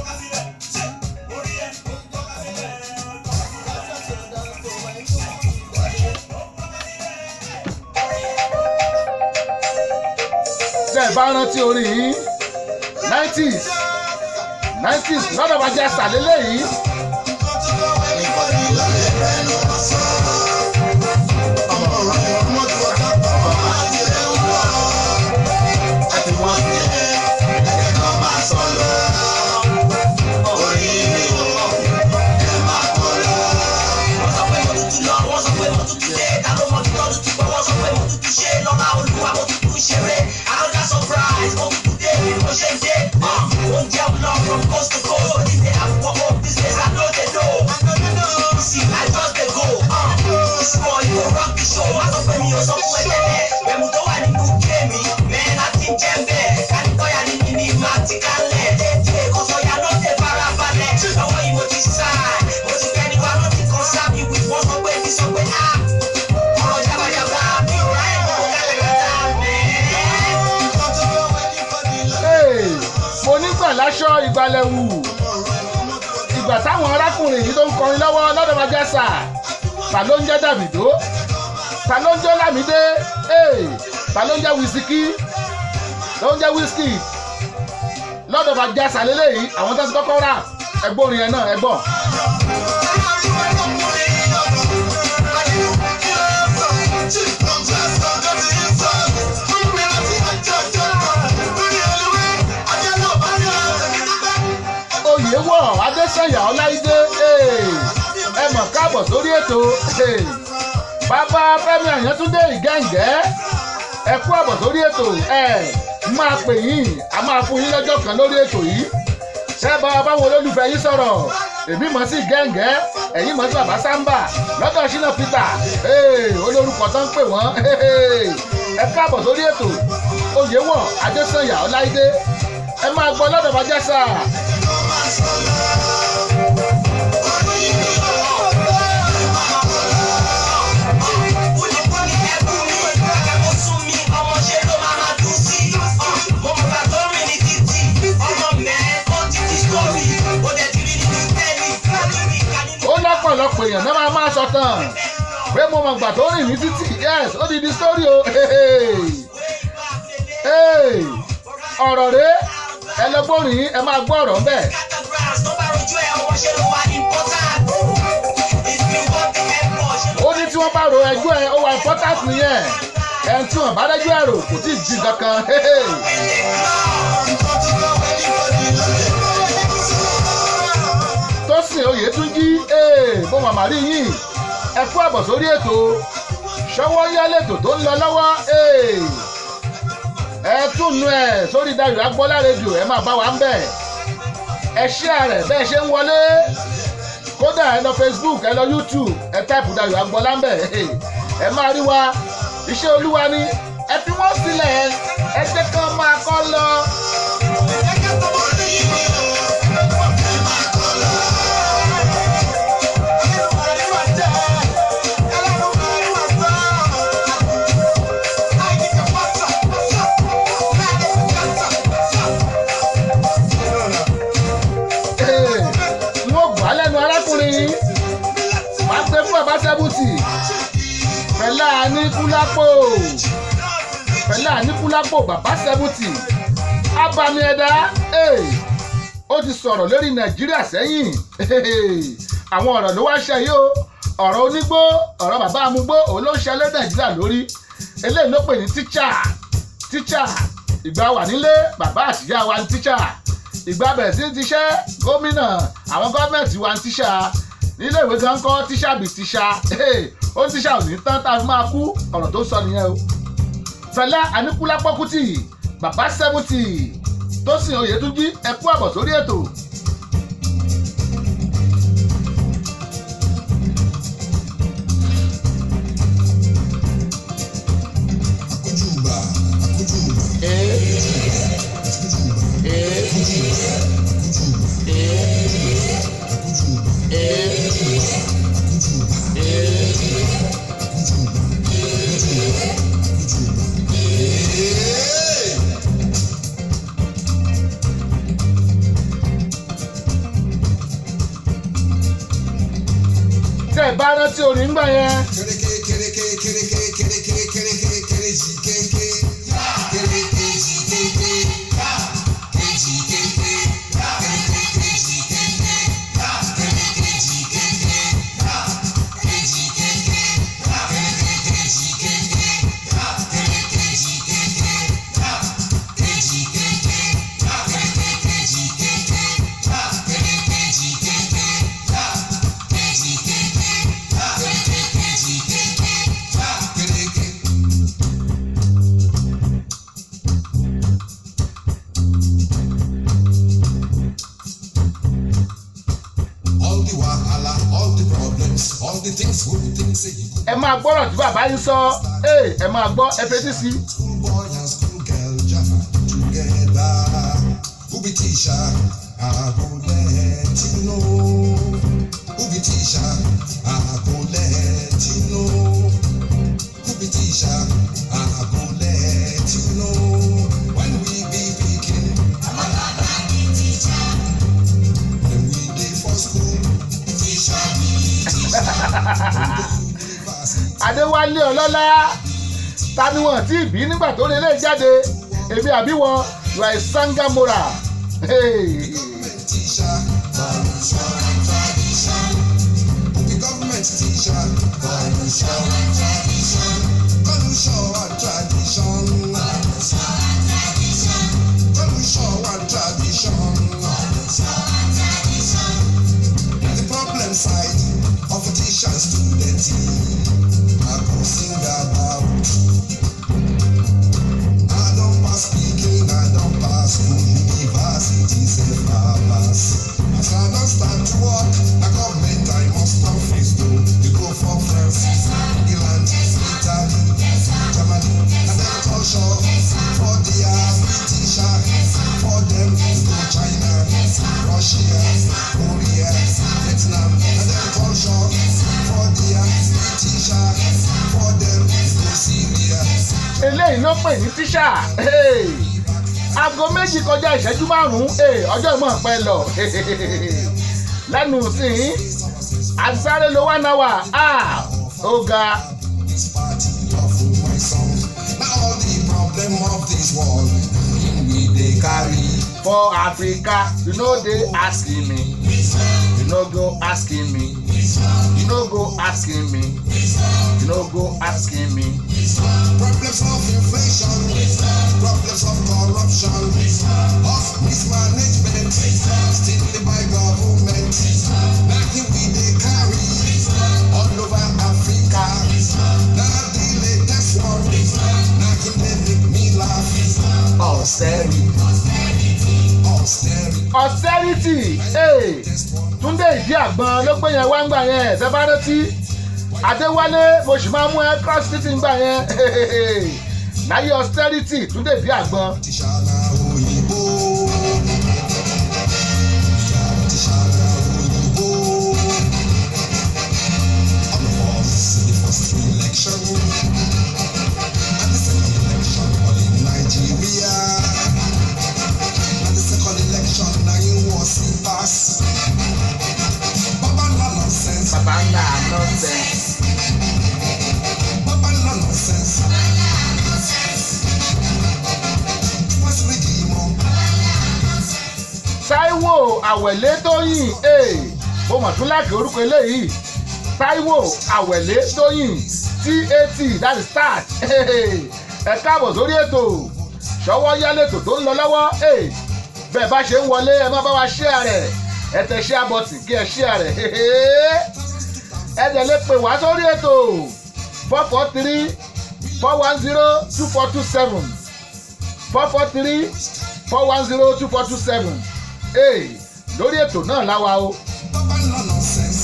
tẹ́ ẹ bá rántí orin yìí nineties nineties lọ́dọ̀ bá jẹ́ sàlélẹ̀ yìí. Hey, mo nígbà láṣọ ìgbàlẹ̀ wù ìgbà táwọn arákùnrin yìí tó ń kọrin lọ́wọ́ lọ́dọ̀ májàsà ta ló ń jẹ́ dàbìdó ta ló ń jẹ́ lámìdé hey, ta ló ń jẹ́ wísíkì ló ń jẹ́ wísíkì lọ́dọ̀ májàsà lélẹ́yìí àwọn tó ti kọ́kọ́ rà ẹgbọ́n orin yẹn náà ẹgbọ́n. adésànyà ọláìdé ẹ mọ̀ káàbọ̀ sórí ètò bàbá fẹ́mi àyàntúndé ìgẹ́ǹgẹ́ ẹ kú àbọ̀ sórí ètò ẹ máa pè yín a máa fún yín lọ́jọ́ kan lórí ètò yìí ṣé bá báwọn olólùfẹ́ yín sọ̀rọ̀ èmi mọ̀ sí gẹ́ǹgẹ́ ẹ̀yin mọ̀ sí bàbá sáńbà lọ́dọ̀ ṣínà peter olórúkọ tó ń pè wọ́n ẹ káàbọ̀ sórí ètò oyèwọ̀ adésànyà ọláìdé ẹ máa gbọ́ lọ́dọ̀ bàjẹ́ sáà. ó lọ́pọ̀lọpọ̀ èèyàn náà máa máa sọ tán pé mo mọ̀ gbà tó rìn ní títì yes ó di di sórí o ọ̀rọ̀ rẹ ẹ lọ gbórin ẹ máa gbọ́ ọ̀rọ̀ ńbẹ̀. ó ní tí wọ́n bá ro ẹjọ́ ẹ ó wà important nìyẹn ẹni tí wọ́n bá rẹ́jọ́ ẹ rò kò tí ì jí kankan. tósìn oyètúnjí bó màmá rí yín ẹ kú àbọ̀ sórí ètò ṣọwọ́ yá lẹ́tọ̀ tó ń lọ lọ́wọ́ ẹ túnú ẹ sórí Dayọ̀ Agbọ́lá rédíò ẹ máa bá wa ń bẹ̀ ẹ share rẹ̀ bẹ́ẹ̀ ṣe ń wọlé kódà ẹ lọ Facebook ẹ lọ YouTube ẹ táìpù Dayọ̀ Agbọ́lá ń bẹ̀ ẹ máa rí wa iṣẹ́ olúwa ni ẹ fi wọ́n sílẹ̀ ẹ jẹ́ kán máa kọ́ lọ. wọ́n gbà lẹ́nu arákùnrin máa gbé fún bàbá sẹ́bùtì pẹ̀lá níkúlápò pẹ̀lá níkúlápò bàbá sẹ́bùtì abami ẹ̀dá ó ti sọ̀rọ̀ lórí nàìjíríà sẹ́yìn àwọn ọ̀rọ̀ ló wá ṣe yìí o ọ̀rọ̀ onígbó ọ̀rọ̀ bàbá amúgbó òun ló ń ṣẹlẹ̀ nàìjíríà lórí eléyìí ló pè ní tíṣà tíṣà ìgbà wà nílé bàbá àtìyá wa ní tíṣà ìgbà bẹ̀rẹ̀ sí ti ṣẹ́ gómìnà àwọn gọ́ọ̀mẹ̀ntì wa ń tíṣà nílé ìwé gan kọ́ tíṣà bí tíṣà ó ń tíṣà ò ní tán tá a fi máa kú ọ̀rọ̀ tó sọ nìyẹn o. Fẹlá Aníkúlápó Kútì bàbá sẹ́mùtì Tósìn Oyètúnjí ẹ kú àbọ̀ sórí ètò. Akójúbà, akójúbà, Ee, akójúbà, ee, akójúbà, ee, akójúbà, ee, akójúbà, ee. akójúbà, akójúbà, akójúbà. Ee! tẹ́ ẹ bá rántí orin ńgbà yẹn Kereke, kereke, kereke, kereke, kereke, kereji, kenke. Kereke, ji, kenke. Keji, kenke. Kereke, keji, kenke. Kereke, ji, kenke. Keji, kenke. Kereke, keji, kenke. Kereke, ji, kenke. Keji, kenke. Kereke, keji, kenke. Kereke, ji, kenke. Keji, kenke. Kereke, keji, kenke. Kereke. All the wahala, all the problems, all the things we think say you could ẹ máa gbọ́rọ̀ tí bàbá yín sọ ee, ẹ máa gbọ́ ẹ fetí sí i. School boy and school girl jam together. Who be teacher? I go let you know. Who be teacher? I go let you know. Who be teacher? I go let you know. When we be picking, when we dey for school, teacher be teacher. University. adéwálé ọlọ́lá ta ni wọ́n ti bí nígbà tó lè lè jáde èmi àbí wọn ìwà ìsangamora. Hey. government teacher, corruption and tradition. Who be government teacher, corruption and tradition. Corruption and tradition. Corruption and tradition. culture, for their British, for them to go China, Russia, Korea, Vietnam, and then culture, for their British, for them to go Syria. eléyìí ló pè ní tíṣà Hey! aago méjì kọjá ìṣẹ́jú márùn-ún Hey, ọjọ́ ìmọ̀ pẹ́ lọ lẹ́nu sí i àtisáré ló wà náà wà á ó ga This party of my song. Now all the problem of this world, we they carry. for africa you no dey asking me you no go asking me you no go asking me you no go asking me Problems of inflation, problems of corruption, of mismanagement, still by government. Now here we they carry all over Africa. Now the latest one, now here they make me laugh. Austerity, austerity. austerity hey, túndé ìdí àgbọn ló gbé yẹn wá ń gbà yẹn sẹbárẹ́tì adéwálé mo sì máa mú ẹ cross city ń gbà yẹn láyé austerity túndé ìdí àgbọn Tìṣàlà òyìnbó. Tìṣàlà òyìnbó. All of us in the first election. And the second election all in Nigeria. And the second election na you wan see pass. Baba no nonsense. bàbá ńlá nonsense. Baba no nonsense. What's the demon? Táíwò àwẹ̀lé tóyìn ee mo mọ̀ tún láàkì orúkọ eléyìí Táíwò àwẹ̀lé tóyìn TAT that is start Hey, ẹ káàbọ̀ sórí ètò ṣọwọ́ yálètò tó ń lọ lọ́wọ́ ee bẹ́ẹ̀ bá ṣe ń wọlé ẹ má bá wa share rẹ̀ ẹ tẹ share button kí ẹ share rẹ̀ ẹ dẹ̀ lè pè wá sórí ètò four four three four one zero two four two seven four four three four one zero two four two seven ee lórí ètò náà láwa o Baba no nonsense.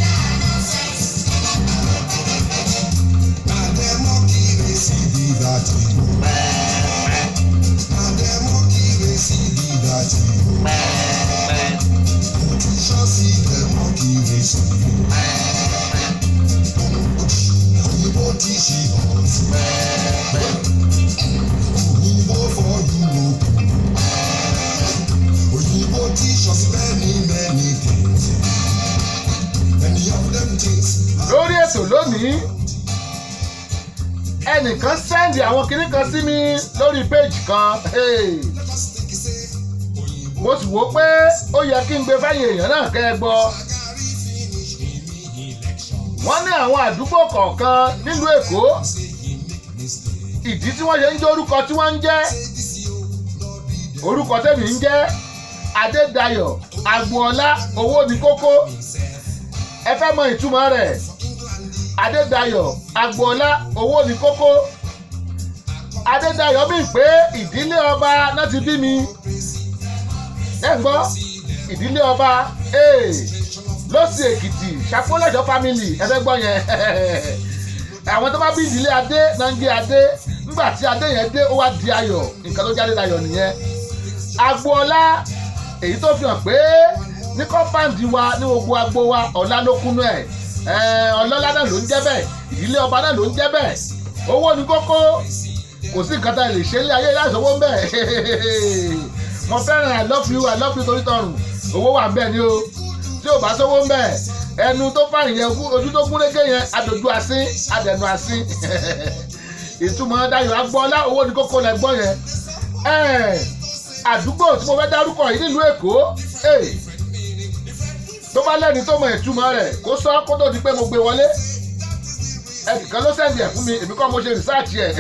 Na democracy be that thing. Na democracy be that thing. Politicians see democracy. Oyinbo teach us. Oyinbo for Europe. Oyinbo teach us many many things. Many of them things. lórí ètò lónìí ẹnìkan sẹ́ndì àwọn kinní kan sí mi lórí péjì kan hey, Let us think say Oyinbo mo sì wò pé ó yẹ kí n gbé fáyìn èèyàn náà kẹ́ ẹ gbọ́ Shagari finish any election. wọ́n ní àwọn àdúgbò kọ̀ọ̀kan nílùú èkó Say he make mistake. ìdí tí wọ́n ṣe ń jẹ́ orúkọ tí wọ́n ń jẹ́ Say this yo, Lord be the orúkọ tèmi ń jẹ́ adédayọ̀ agboola owó ní kókó ẹ fẹ́ mọ ìtumọ̀ rẹ̀ adédayọ̀ agboola owó ní kókó adédayọ̀ bíi pé ìdílé ọba náà ti bí mi ẹ gbọ́ ìdílé ọba ee lọ́sì èkìtì ṣàkólẹ́jọ́ family ẹ fẹ́ gbọ́ yẹn àwọn tó bá bí ìdílé adé náà ń gé adé nígbà tí adé yẹn dé ó wá di ayọ̀ nǹkan tó jáde dayọ̀ nìyẹn agboola èyí tó fi hàn pé ní kọ́ńpáǹdì wa ní gbogbo agbo wa ọ̀la ló kúnú ẹ̀ ẹ̀ ọlọ́lá náà ló ń jẹ́ bẹ́ẹ̀ ìdílé ọba náà ló ń jẹ́ bẹ́ẹ̀ owó ní kókó kò sí nǹkan tá a lè ṣe ní ayé láti owó ń bẹ̀ mo fẹ́ràn i love you i love you torí tọrùn owó wà ń bẹ̀ ni o tí ò bá sówó ń bẹ̀ ẹnu tó fàyìn yẹn kú ojú tó gúnrégé yẹn adòjú asín adẹnu asín ìtumọ̀ dayọ̀ agbọ́lá owó ní kókó lẹ gbọ́ yẹn ẹ̀ àdúgbò tí mo fẹ́ dárúkọ yìí nílùú èkó ẹ̀ tó bá lẹ́ni tó mọ ìtumọ̀ rẹ̀ kó sọ kó tó di pé mo gbé wọlé ẹnìkan ló sẹ́ndì ẹ̀ fún mi èmi kọ́ mo ṣe rìsáàtì ẹ̀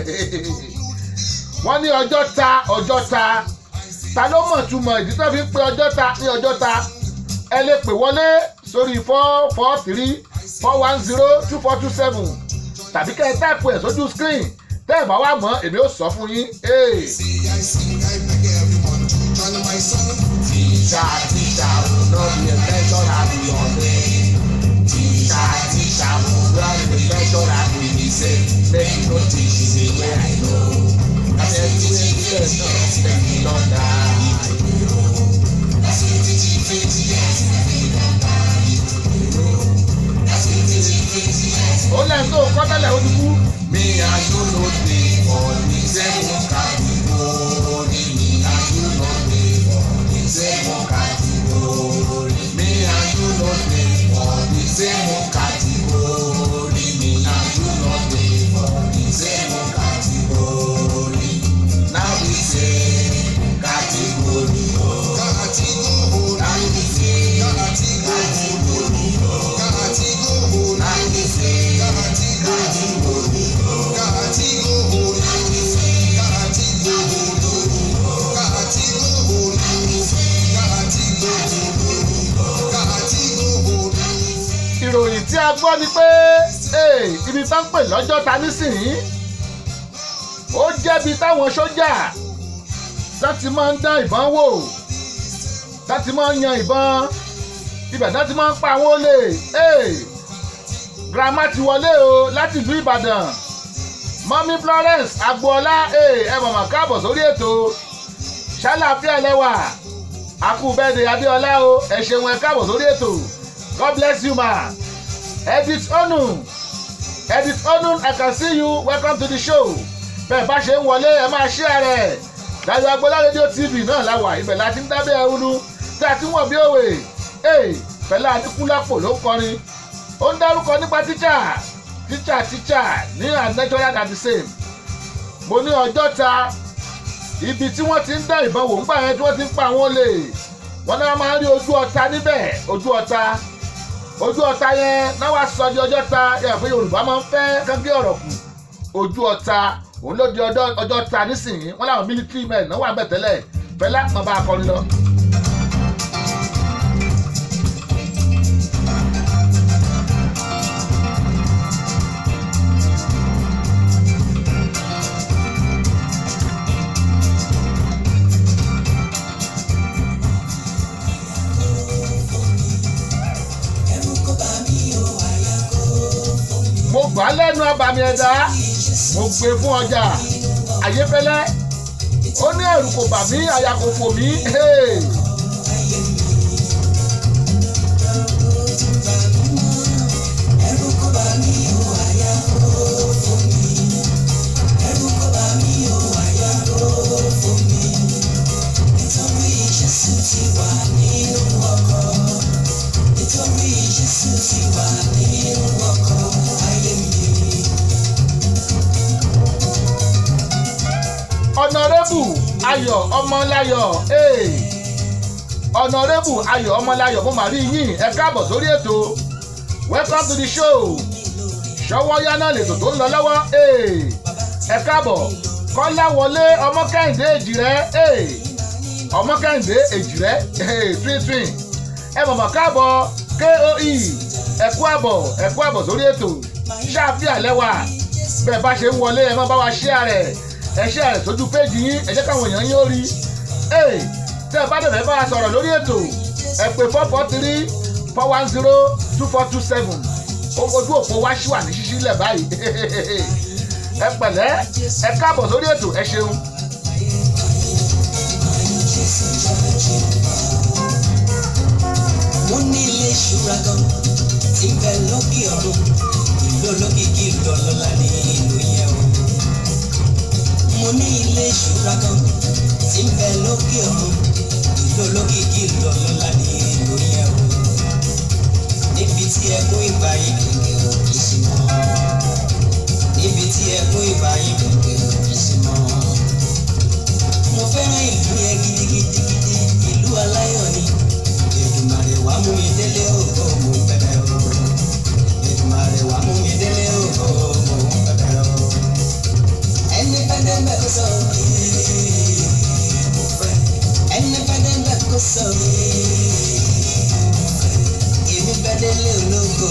wọ́n ní ọjọ́ ta ọjọ́ ta ta ló mọ̀ túmọ̀ ìdí tó fi ń pe ọjọ́ ta ní ọjọ́ ta ẹ lè pè wọlé sórí four four three four one zero two four two seven tàbí kẹ́ ẹ táìpù ẹ̀ sójú screen tẹ́ ẹ̀ bá wà mọ́ èmi ó sọ fún yín. Hey. Say I sing, I beg everyone to join my song. Teacher, teacher, will not be a measure that we on Teacher, teacher, will not be a measure that we be say. Make you no teach me the way I know. That's bẹ́ẹ̀ náà ẹ̀yìn lọ́dà. ó lẹ́yìn tó kọ́ tẹ́lẹ̀ ó ti kú. mi àjò ló dé ọ̀nì sẹ́mu kàdúgbòrì mi àjò ló dé ọ̀nì sẹ́mu kàdúgbòrì mi àjò ló dé ọ̀nì sẹ́mu kàdúgbòrì mi àjò ló dé ọ̀nì sẹ́mu kàdúgbòrì now we say kàdúgbòrì o. Now we say kàdúgbòrì o. Now we say kàdúgbòrì o. ìròyìn tí a gbọ́ ni pé ee, ibi tá ń pè lọ́jọ́ ta nísìnyí ó jẹ́bi táwọn sójà láti máa ń dán ìbọn wò láti máa ń yan ìbọn ibẹ̀ láti máa ń pa àwọn olè ee, grandma ti wọlé o láti ìlú Ìbàdàn mọ́mí Florence agboola ee, ẹ mọ̀mọ́ káàbọ̀ sórí ètò ṣàlàáfíà lẹ́wà akúbẹ́dẹ Abíọ́lá o ẹ ṣeun ẹ káàbọ̀ sórí ètò. God bless you, ma. Edith Onu. Edith Onu, I can see you. Welcome to the show. Bẹ́ẹ̀ bá ṣe ń wọlé ẹ máa share rẹ̀. Dayo Agboola Radio TV náà la wà. Ibẹ̀ la ti ń dábẹ́ ẹrúnú. Tí a ti ń wọ̀ bí òwe. Ee, Fẹlá Adékúnlápò ló ń kọrin. Ó ń dárúkọ nípa tíṣà. Tíṣà tíṣà ní unnatural and the same. Mo ní ọjọ́ ta. Ibi tí wọ́n ti ń dá ìbọn wò ń gbà yẹn tí wọ́n ti ń pa àwọn olè. Wọ́n náà máa ń rí ojú ọta níbẹ̀. Ojú ọta ojú ọ̀tá yẹn náà wá sọ di ọjọ́ ta yẹn pé yorùbá máa ń fẹ́ kánkí ọ̀rọ̀ kù ojú ọ̀tá òun ló di ọjọ́ ọjọ́ ta nísìnyí wọ́n láwọn military men náà wà bẹ̀ tẹ́lẹ̀ fẹ́lá máa bá a kọrin lọ. mo gbà á lẹ́nu abàmì ẹ̀dá mo gbé fún ọjà ayéfẹ́lẹ́ ó ní ẹ̀rù kò bà mí àyà kò fò mí. hey. ọ̀nàrẹ́bù ayọ̀ ọmọláyọ̀ ee. ọ̀nàrẹ́bù ayọ̀ ọmọláyọ̀ mo mà rí yín ẹ káàbọ̀ sórí ètò welcome to the show ṣọwọ́ yáná lètò tó ń lọ lọ́wọ́ ee. ẹ káàbọ̀ kọ́lá wọlé ọmọ kẹ́hìndé èjì rẹ ee. ọmọ kẹ́hìndé èjì rẹ ee, twin twin ẹ mọ̀mọ́ káàbọ̀ koe ẹ kú àbọ̀ ẹ kú àbọ̀ sórí ètò ṣáàfíà lẹ́wà bẹ́ẹ̀ bá ṣe ń wọlé ẹ má bá wa share rẹ̀ ẹ share rẹ̀ sójú péjì yín ẹ jẹ́ káwọn èèyàn yín ó rí ee tẹ́ ẹ bá dẹ̀ fẹ́ bá wa sọ̀rọ̀ lórí ètò ẹ pè four four three four one zero two four two seven ojú òpó wa ṣì wà ní ṣíṣí lẹ̀ báyìí ẹ pẹ̀lẹ́ ẹ káàbọ̀ sórí ètò ẹ ṣeun. mo ní ilé ìṣúra kan tí ń bẹ lókè ọ̀run ìlú olókìkí ìlú ọlọ́lá ní ìlú yẹn o. mo ní ilé ìṣúra kan tí ń bẹ lókè ọ̀run ìlú olókìkí ìlú ọlọ́lá ní ìlú yẹn o. níbi tí ẹkún ìgbà yìí gègé ò kì í sí mọ́. níbi tí ẹkún ìgbà yìí gègé ò kì í sí mọ́. mo fẹ́ràn ìlú yẹn gidigidigidi ìlú aláyọ̀ ni. Èdùmàrè wá mú mi délé ògo mo bẹ̀rẹ̀ o. Èdùmàrè wá mú mi délé ògo mo bẹ̀rẹ̀ o. Ẹni pẹ́ẹ́dẹ́ bẹ́ẹ̀ kó sọ ee mo fẹ́. Ẹni pẹ́ẹ́dẹ́ bẹ́ẹ̀ kó sọ ee èmi bẹ́ẹ̀ délé ológo.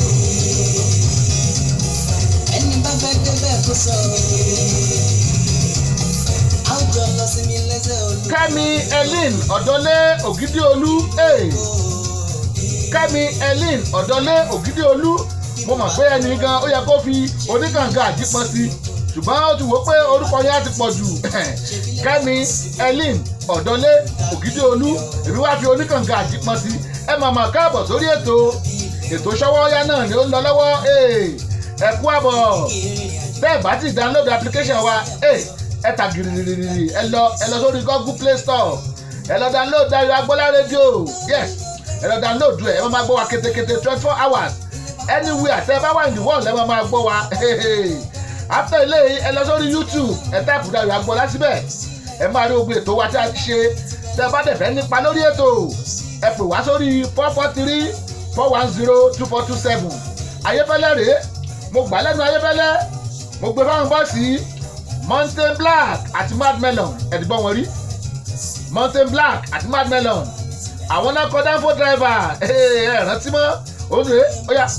Ẹni bá fẹ́ débẹ̀ kó sọ ee àwùjọ lọ sí mi lẹ́sẹ̀ olú. kẹ́mi elin ọ̀dọ́lé ògidìolú ee. kẹ́mi elin ọ̀dọ́lé ògidìolú mo mọ̀ pé ẹni gan ó yẹ kó fi oníkànga àjípọn sí ṣùgbọ́n ó ti wò ó pé orúkọ yẹn á ti pọ̀ jù kẹ́mi elin ọ̀dọ́lé ògidìolú èmi wá fi oníkànga àjípọn sí ẹ máa máa káàbọ̀ sórí ètò ètò ṣọwọ́yá náà ni ó ń lọ lọ́wọ́ ẹ kú àbọ̀ tẹ́ ẹ bá ti download application wa ẹ tà gìrìrìrì ẹ lọ ẹ lọ sórí google play store ẹ lọ download Dayo Agboola rédíò yes ẹ lọ download ẹ ẹ máa máa gbọ́ wa ketekete twenty four hours anywhere tẹ́ ẹ bá wà ní the world ẹ máa máa gbọ́ wa after ilé ẹ lọ sórí youtube ẹ táìpù Dayo Agboola síbẹ̀ ẹ máa rí ogun ètò wa tí a ti ṣe tẹ́ ẹ bá dẹ̀ fẹ́ nípa lórí ètò ẹ pè wá sórí four four three four one zero two four two seven ayéfẹ́lẹ́ rèé mo gbà lẹ́nu ayéfẹ́lẹ́ mo gbé fáwọn bọ́ọ̀sì mountain black àti mad melon ẹ̀dìgbọ́n wọn rí mountain black àti mad melon àwọn náà kọ́ danfo driver ẹ rántí mọ́ òun rèé ó yá.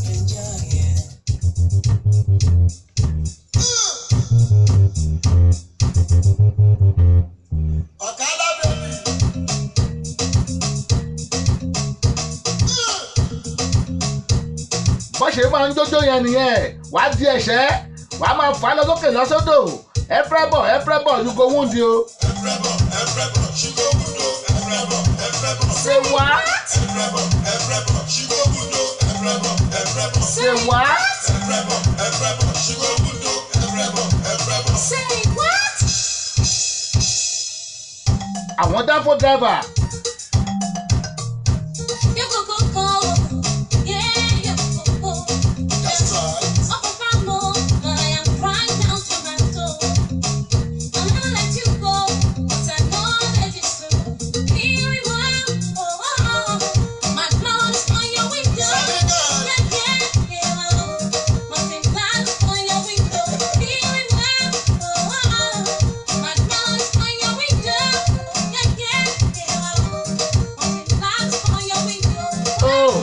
Ọ̀kadà bèbí. bọ́n ṣe máa ń jójó yẹn nìyẹn wàá di ẹ̀ṣẹ́ wàá máa fà á lọ sókè lọ sódò ẹ̀frẹ́bọ̀ ẹ̀frẹ́bọ̀ you go wound o. Ẹ̀frẹ́bọ̀ ẹ̀frẹ́bọ̀ ṣígò wúdo. Ẹ̀frẹ́bọ̀ ẹ̀frẹ́bọ̀ ṣe wá ẹ̀frẹ́bọ̀ ẹ̀frẹ́bọ̀ ṣígò wúdo. Ẹ̀frẹ́bọ̀ ẹ̀frẹ́bọ̀ ṣe wá ẹ̀frẹ́bọ̀ ẹ̀frẹ́bọ̀ ṣígò wúdo. Ẹ̀frẹ́bọ̀ ẹ̀frẹ́bọ̀. Say what? àwọn danfo driver You go go go. Yeah, you go go go. That's right. Up from home, I am crying down to my toe. I'll never let you go, 'cause I know that it's true. Here we were, oh, oh, oh. My blood is on your window. Yeah, yeah, yeah, oh. Mountain clouds on your window. Here we were, oh, oh, oh. My blood is on your window. Yeah, yeah, yeah, oh. Mountain clouds on your window. oh,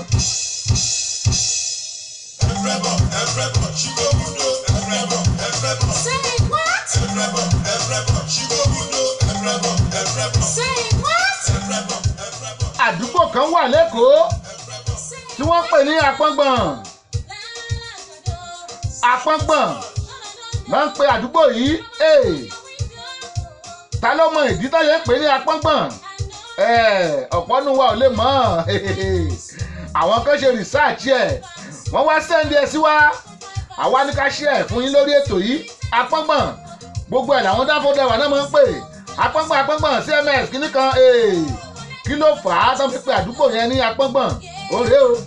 Ẹ̀frẹ́bọ̀ ẹ̀frẹ́bọ̀ ṣígò wúdo. Ẹ̀frẹ́bọ̀ ẹ̀frẹ́bọ̀. Say what? Ẹ̀frẹ́bọ̀ ẹ̀frẹ́bọ̀ ṣígò wúdo. Ẹ̀frẹ́bọ̀ ẹ̀frẹ́bọ̀. Say what? Ẹ̀frẹ́bọ̀ ẹ̀frẹ́bọ̀. àdúgbò kan wà lẹ́kọ̀ọ́ tí wọ́n pè ní apọ́ngbọ̀n apọ́ngbọ̀n máa ń pe àdúgbò yìí ee ta ló mọ ìdí tó yẹ ń pè ní apọ́ngbọ̀n Eh, ọ̀pọ̀ nu wa ò lè mọ̀ àwọn kan ṣe rìsáàcì ẹ̀ wọ́n wá sẹ́ndí ẹ̀ sí wa àwa ní ká ṣe ẹ̀ fún yín lórí ètò yìí apọ́ngbọ̀n gbogbo ẹ̀ làwọn dáfọ́dẹ́wà náà máa ń pè apọ́ngbọ̀n apọ́ngbọ̀n cms kìíní kan ee kí ló fà á tó fi pe àdúgbò yẹn ní apọ́ngbọ̀n òré o.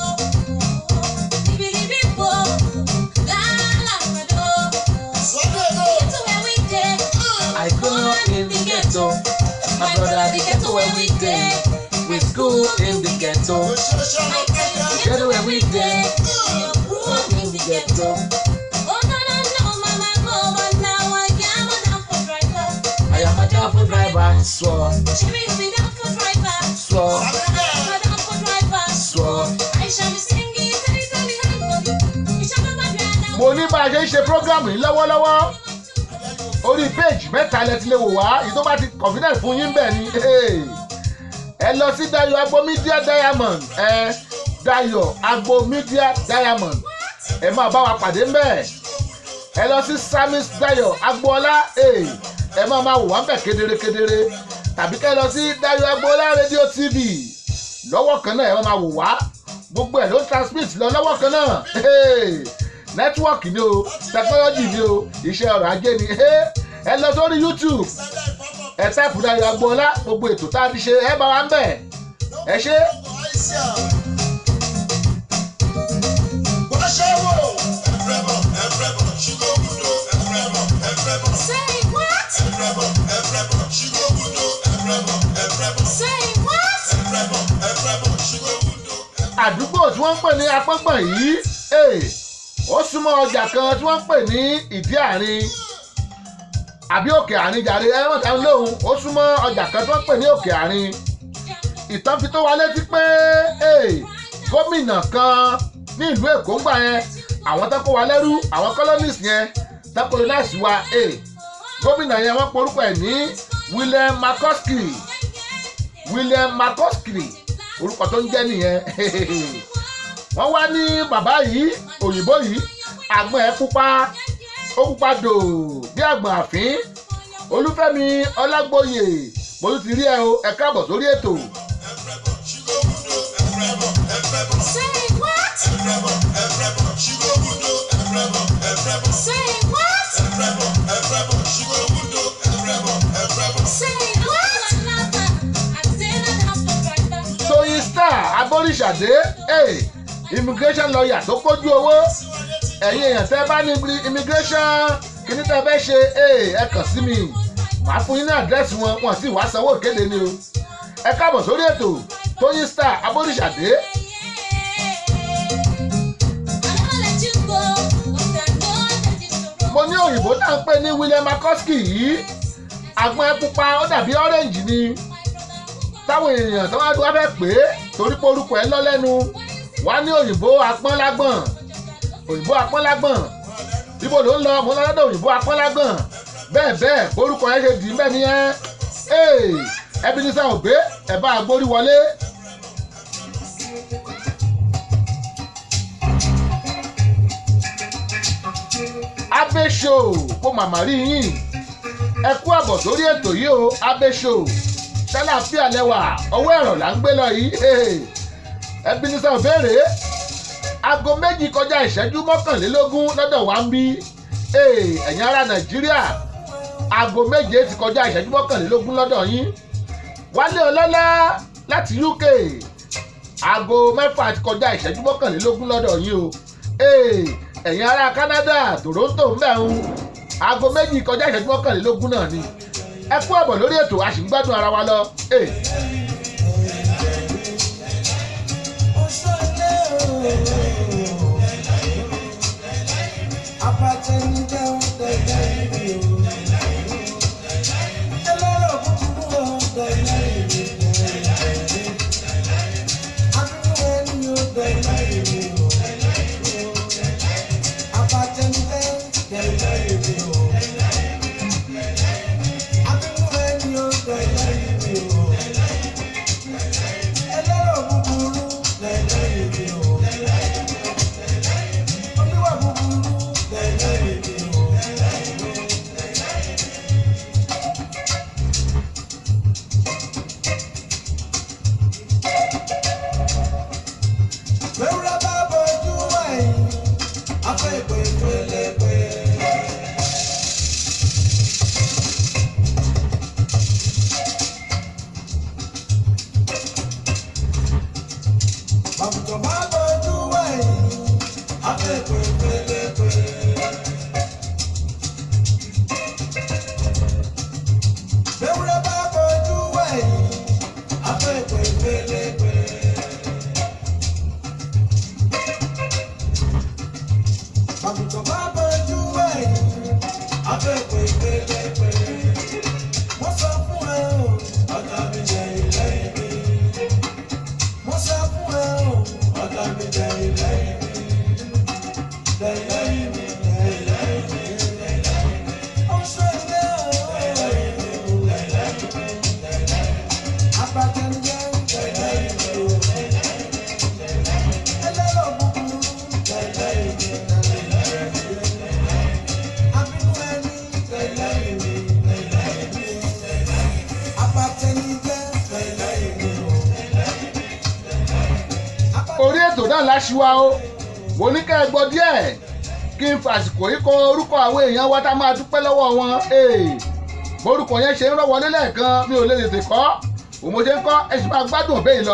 I grew up in the ghetto. My brother, the ghetto where we dey. We school in the ghetto. Ghetto where we dey. Grew up in the ghetto. Oh no no no, mama go, but now I am a downfall driver. I am a duffel driver. Swore, She makes me downfall driver. swore, I'm a downfall driver. swore. I shall be singing, tell tell me everybody. You shall be my brother. mo ní bá a ṣe ń ṣe program yìí lọ́wọ́lọ́wọ́ orí page mẹ́ta lẹ ti lè wò wá èyí tó bá ti confident fún yín bẹ́ẹ̀ ni hey. ẹ lọ sí Dayo Agbo Media Diamond ẹ Dayo Agbo Media Diamond ẹ máa bá wa pàdé ńbẹ̀ ẹ lọ sí Samis Dayo Agboola hey. ẹ máa máa wò wá ńbẹ̀ kedere kedere tàbí kẹ́ ẹ lọ sí Dayo Agboola Radio TV lọ́wọ́ kan náà ẹ máa máa wò wá gbogbo ẹ̀ ló ń transmit lọ lọ́wọ́ kan náà hey nẹ́tíwọ́ọ̀kì ni o tẹkinọ́lọ́jì ni o iṣẹ́ ọrọ̀ ajé ni ẹ lọ sórí youtube ẹ táìpù Dayo Agboola gbogbo ètò tá a ti ṣe ẹ bá wa ń bẹ̀ ẹ ṣe Say what? Say what? àdúgbò tí wọ́n ń pè ní apọ́ngbọ̀n yìí eh, ó súnmọ́ ọjà kan tí wọ́n ń pè ní ìdí àárín àbí òkè àárín jàre ẹ wọ́n dáhùn lóhùn ó súnmọ́ ọjà kan tí wọ́n ń pè ní òkè àárín ìtàn fi tó wa létí pé eh, gómìnà kan ní ìlú èkó ń gbà yẹn àwọn tó kó wa lẹ́rú àwọn colonies yẹn tó colonize wa eh, gómìnà yẹn wọ́n porúkọ ẹ̀ ní William McCoskey William McCoskey orúkọ tó ń jẹ́ nìyẹn wọ́n wá ní bàbá yìí òyìnbó yìí àgbọn ẹ̀ pupa ó pupa dò bí àgbọ̀n àfín olúfẹ́mi ọlágbóyè mo tún ti rí ẹ o ẹ káàbọ̀ sórí ètò Say what? Say what? Say what? tóyin star aboríṣàdé hey, immigration lawyer tó kójú owó ẹ̀yin èèyàn tẹ́ bá ní ibi- immigration kíní tẹ́ fẹ́ ṣe hey, ẹ kàn sí mi màá fún yín ní àdírẹ́sì wọn wọn sì wá sanwó ìkéde ni o ẹ káàbọ̀ sórí ètò tóyin star aboríṣàdé mo ní òyìnbó tá à ń pè ní william makoski yìí àgbọn ẹ pupa ó dàbí orange ni táwọn èèyàn tó wá wá fẹ́ pè é torí pé orúkọ ẹ lọ́lẹ́nu wá ní òyìnbó apọ́nlágbọ̀n òyìnbó apọ́nlágbọ̀n ibo ló ń lọ mo lọ lọ́dọ̀ òyìnbó apọ́nlágbọ̀n bẹ́ẹ̀ bẹ́ẹ̀ borúkọ yẹn ṣe dì í bẹ́ẹ̀ nìyẹn ee ẹbí ní sáwọn ògbé ẹ bá a gbórí wọlé. Abe show kó màmá rí yín ẹ kú àbọ̀ sórí ètò yìí o Abe show ṣàlàfíà lẹ́wà ọwọ́ ẹ̀rọ là ń gbé lọ yìí ẹbí ní sáwọn béèrè aago méjì kọjá ìṣẹ́jú mọ́kànlélógún lọ́dọ̀ wa ń bí ẹ̀yin ará nàìjíríà aago méje ti kọjá ìṣẹ́jú mọ́kànlélógún lọ́dọ̀ yín wálé ọlọ́lá láti uk aago mẹ́fà ti kọjá ìṣẹ́jú mọ́kànlélógún lọ́dọ̀ yín o ẹ̀yin ará canada toronto ń bẹ̀ ń aago méjì kọjá ìṣẹ́jú mọ́kànlélógún náà ni ẹ kú ọ̀bọ̀ lórí ètò a sì ń gbádùn ara wa lọ. Hey. orí ètò náà láṣìwá o mo ní kẹ́ ẹ gbọ́ díẹ̀ kí n fàsìkò yìí kọ orúkọ àwọn èèyàn wa tá a máa dúpẹ́ lọ́wọ́ wọn borúkọ yẹn ṣe ń rọ́ wọlé lẹ́ẹ̀kan mi ò lè tètè kọ́ òun mo ṣe ń kọ́ ẹ sì máa gbádùn ọ̀bẹ yìí lọ.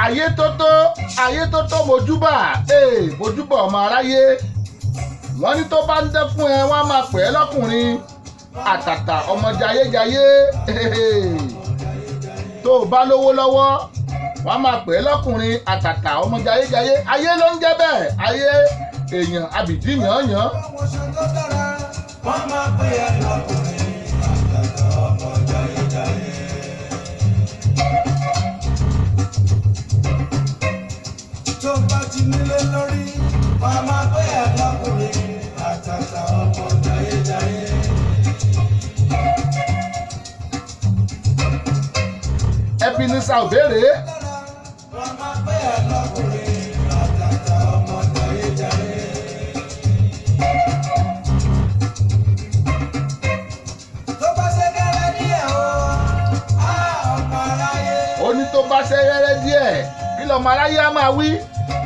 ayé tó tó ayé tó tó mojúbà ee mojúbà ọmọ aráyé wọ́n ní tó bá ń dẹ́ fún ẹ wọ́n á máa pè é lọ́kùnrin àtàtà ọmọ jayéjayé tó o bá lówó lọ́wọ́ wọ́n á máa pè é lọ́kùnrin àtàtà ọmọ jayéjayé ayé ló ń jẹ́ bẹ́ẹ̀ ayé èèyàn abìdí yànyàn Promotion tó dára, wọ́n máa pè é lọ́kùnrin. Àtàtà ọmọ jayéjayé. Tó bá ti nílé lórí, wọ́n máa pè é lọ́kùnrin. Àtàtà ọmọ jayéjayé. Ebenezer òbéèrè Wọ́n máa pè é lọ́kùnrin. Àtàtà ọmọ jayéjayé. Tó bá ṣe kéré díẹ̀ o, á ọmọ aráyé. ó ní tó bá ṣe rẹ́rẹ́ díẹ̀ kí lọ́mọ aráyé á máa wí.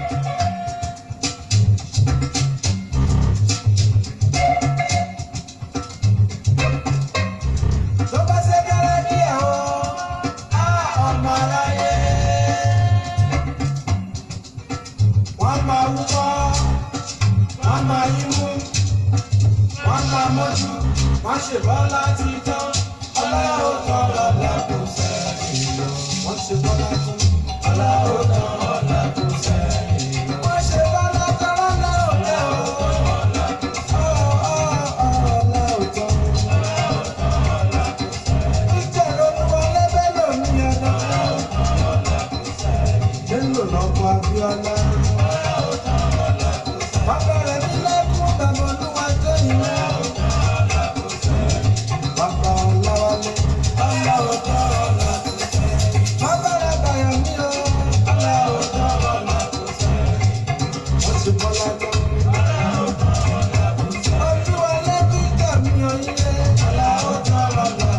Tó bá ṣe kéré díẹ̀ o, á ọmọ aráyé. Wọ́n máa wúkọ́, wọ́n máa yímú, wọ́n máa mọ́jú, wọ́n ṣe bọ́lá ti tán. Ọlọ́run tán ọ̀la kò sẹ́yìn o. Wọ́n ṣe bọ́lá tán, ọlọ́run tán ọ̀la kò sẹ́yìn o. Wọ́n ṣe bọ́lá tán ọlọ́run tán o. Ọ̀ ọ̀ ọ̀ ọlọ́run tán. Ìjọba olúwọlé bẹ́lò ní ọdún. Bẹ́lò lọ́kọ̀ Abíọ́lá. Bàbá rẹ̀ nílé fún bàbá olúwa tó yìí. Bàbá Ọláwálé, ọlá òjò ọ̀la. Bàbá rẹ̀ bàyọ̀ mí o, ọlá òjò ọ̀la. Wọ́n ti bọ́lá lọ. Olúwọlé bí kàmí onílé, ọlá òjò ọ̀la.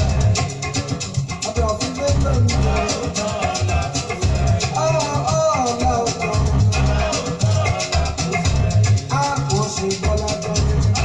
Ọ̀dọ̀ fún bẹ́lò ní ọdún. Ọ̀ ọ̀ ọ̀la òjò. A kò sí bọ́lá lọ.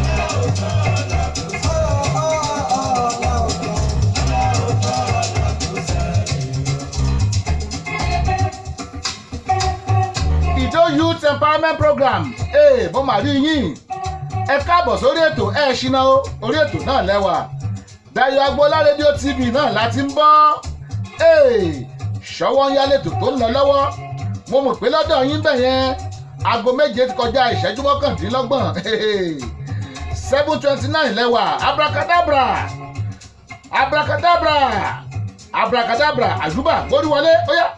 ìjó youth empowerment program ee mo mà rí yín ẹ káàbọ̀ sórí ètò ẹ ṣìnà o orí ètò náà lẹ́wà Dayọ̀ Agboola rédíò tv náà láti ń bọ́ ee ṣọwọ́ ń yálé ètò tó ń lọ lọ́wọ́ mo mọ̀ pé lọ́dọ̀ yín bẹ̀ yẹn aago méje ti kọjá ìṣẹ́jú mọ́kàndínlọ́gbọ̀n seven twenty nine lẹ́wà abracadabra abracadabra abracadabra àjùbà gbórí wọlé ó yá.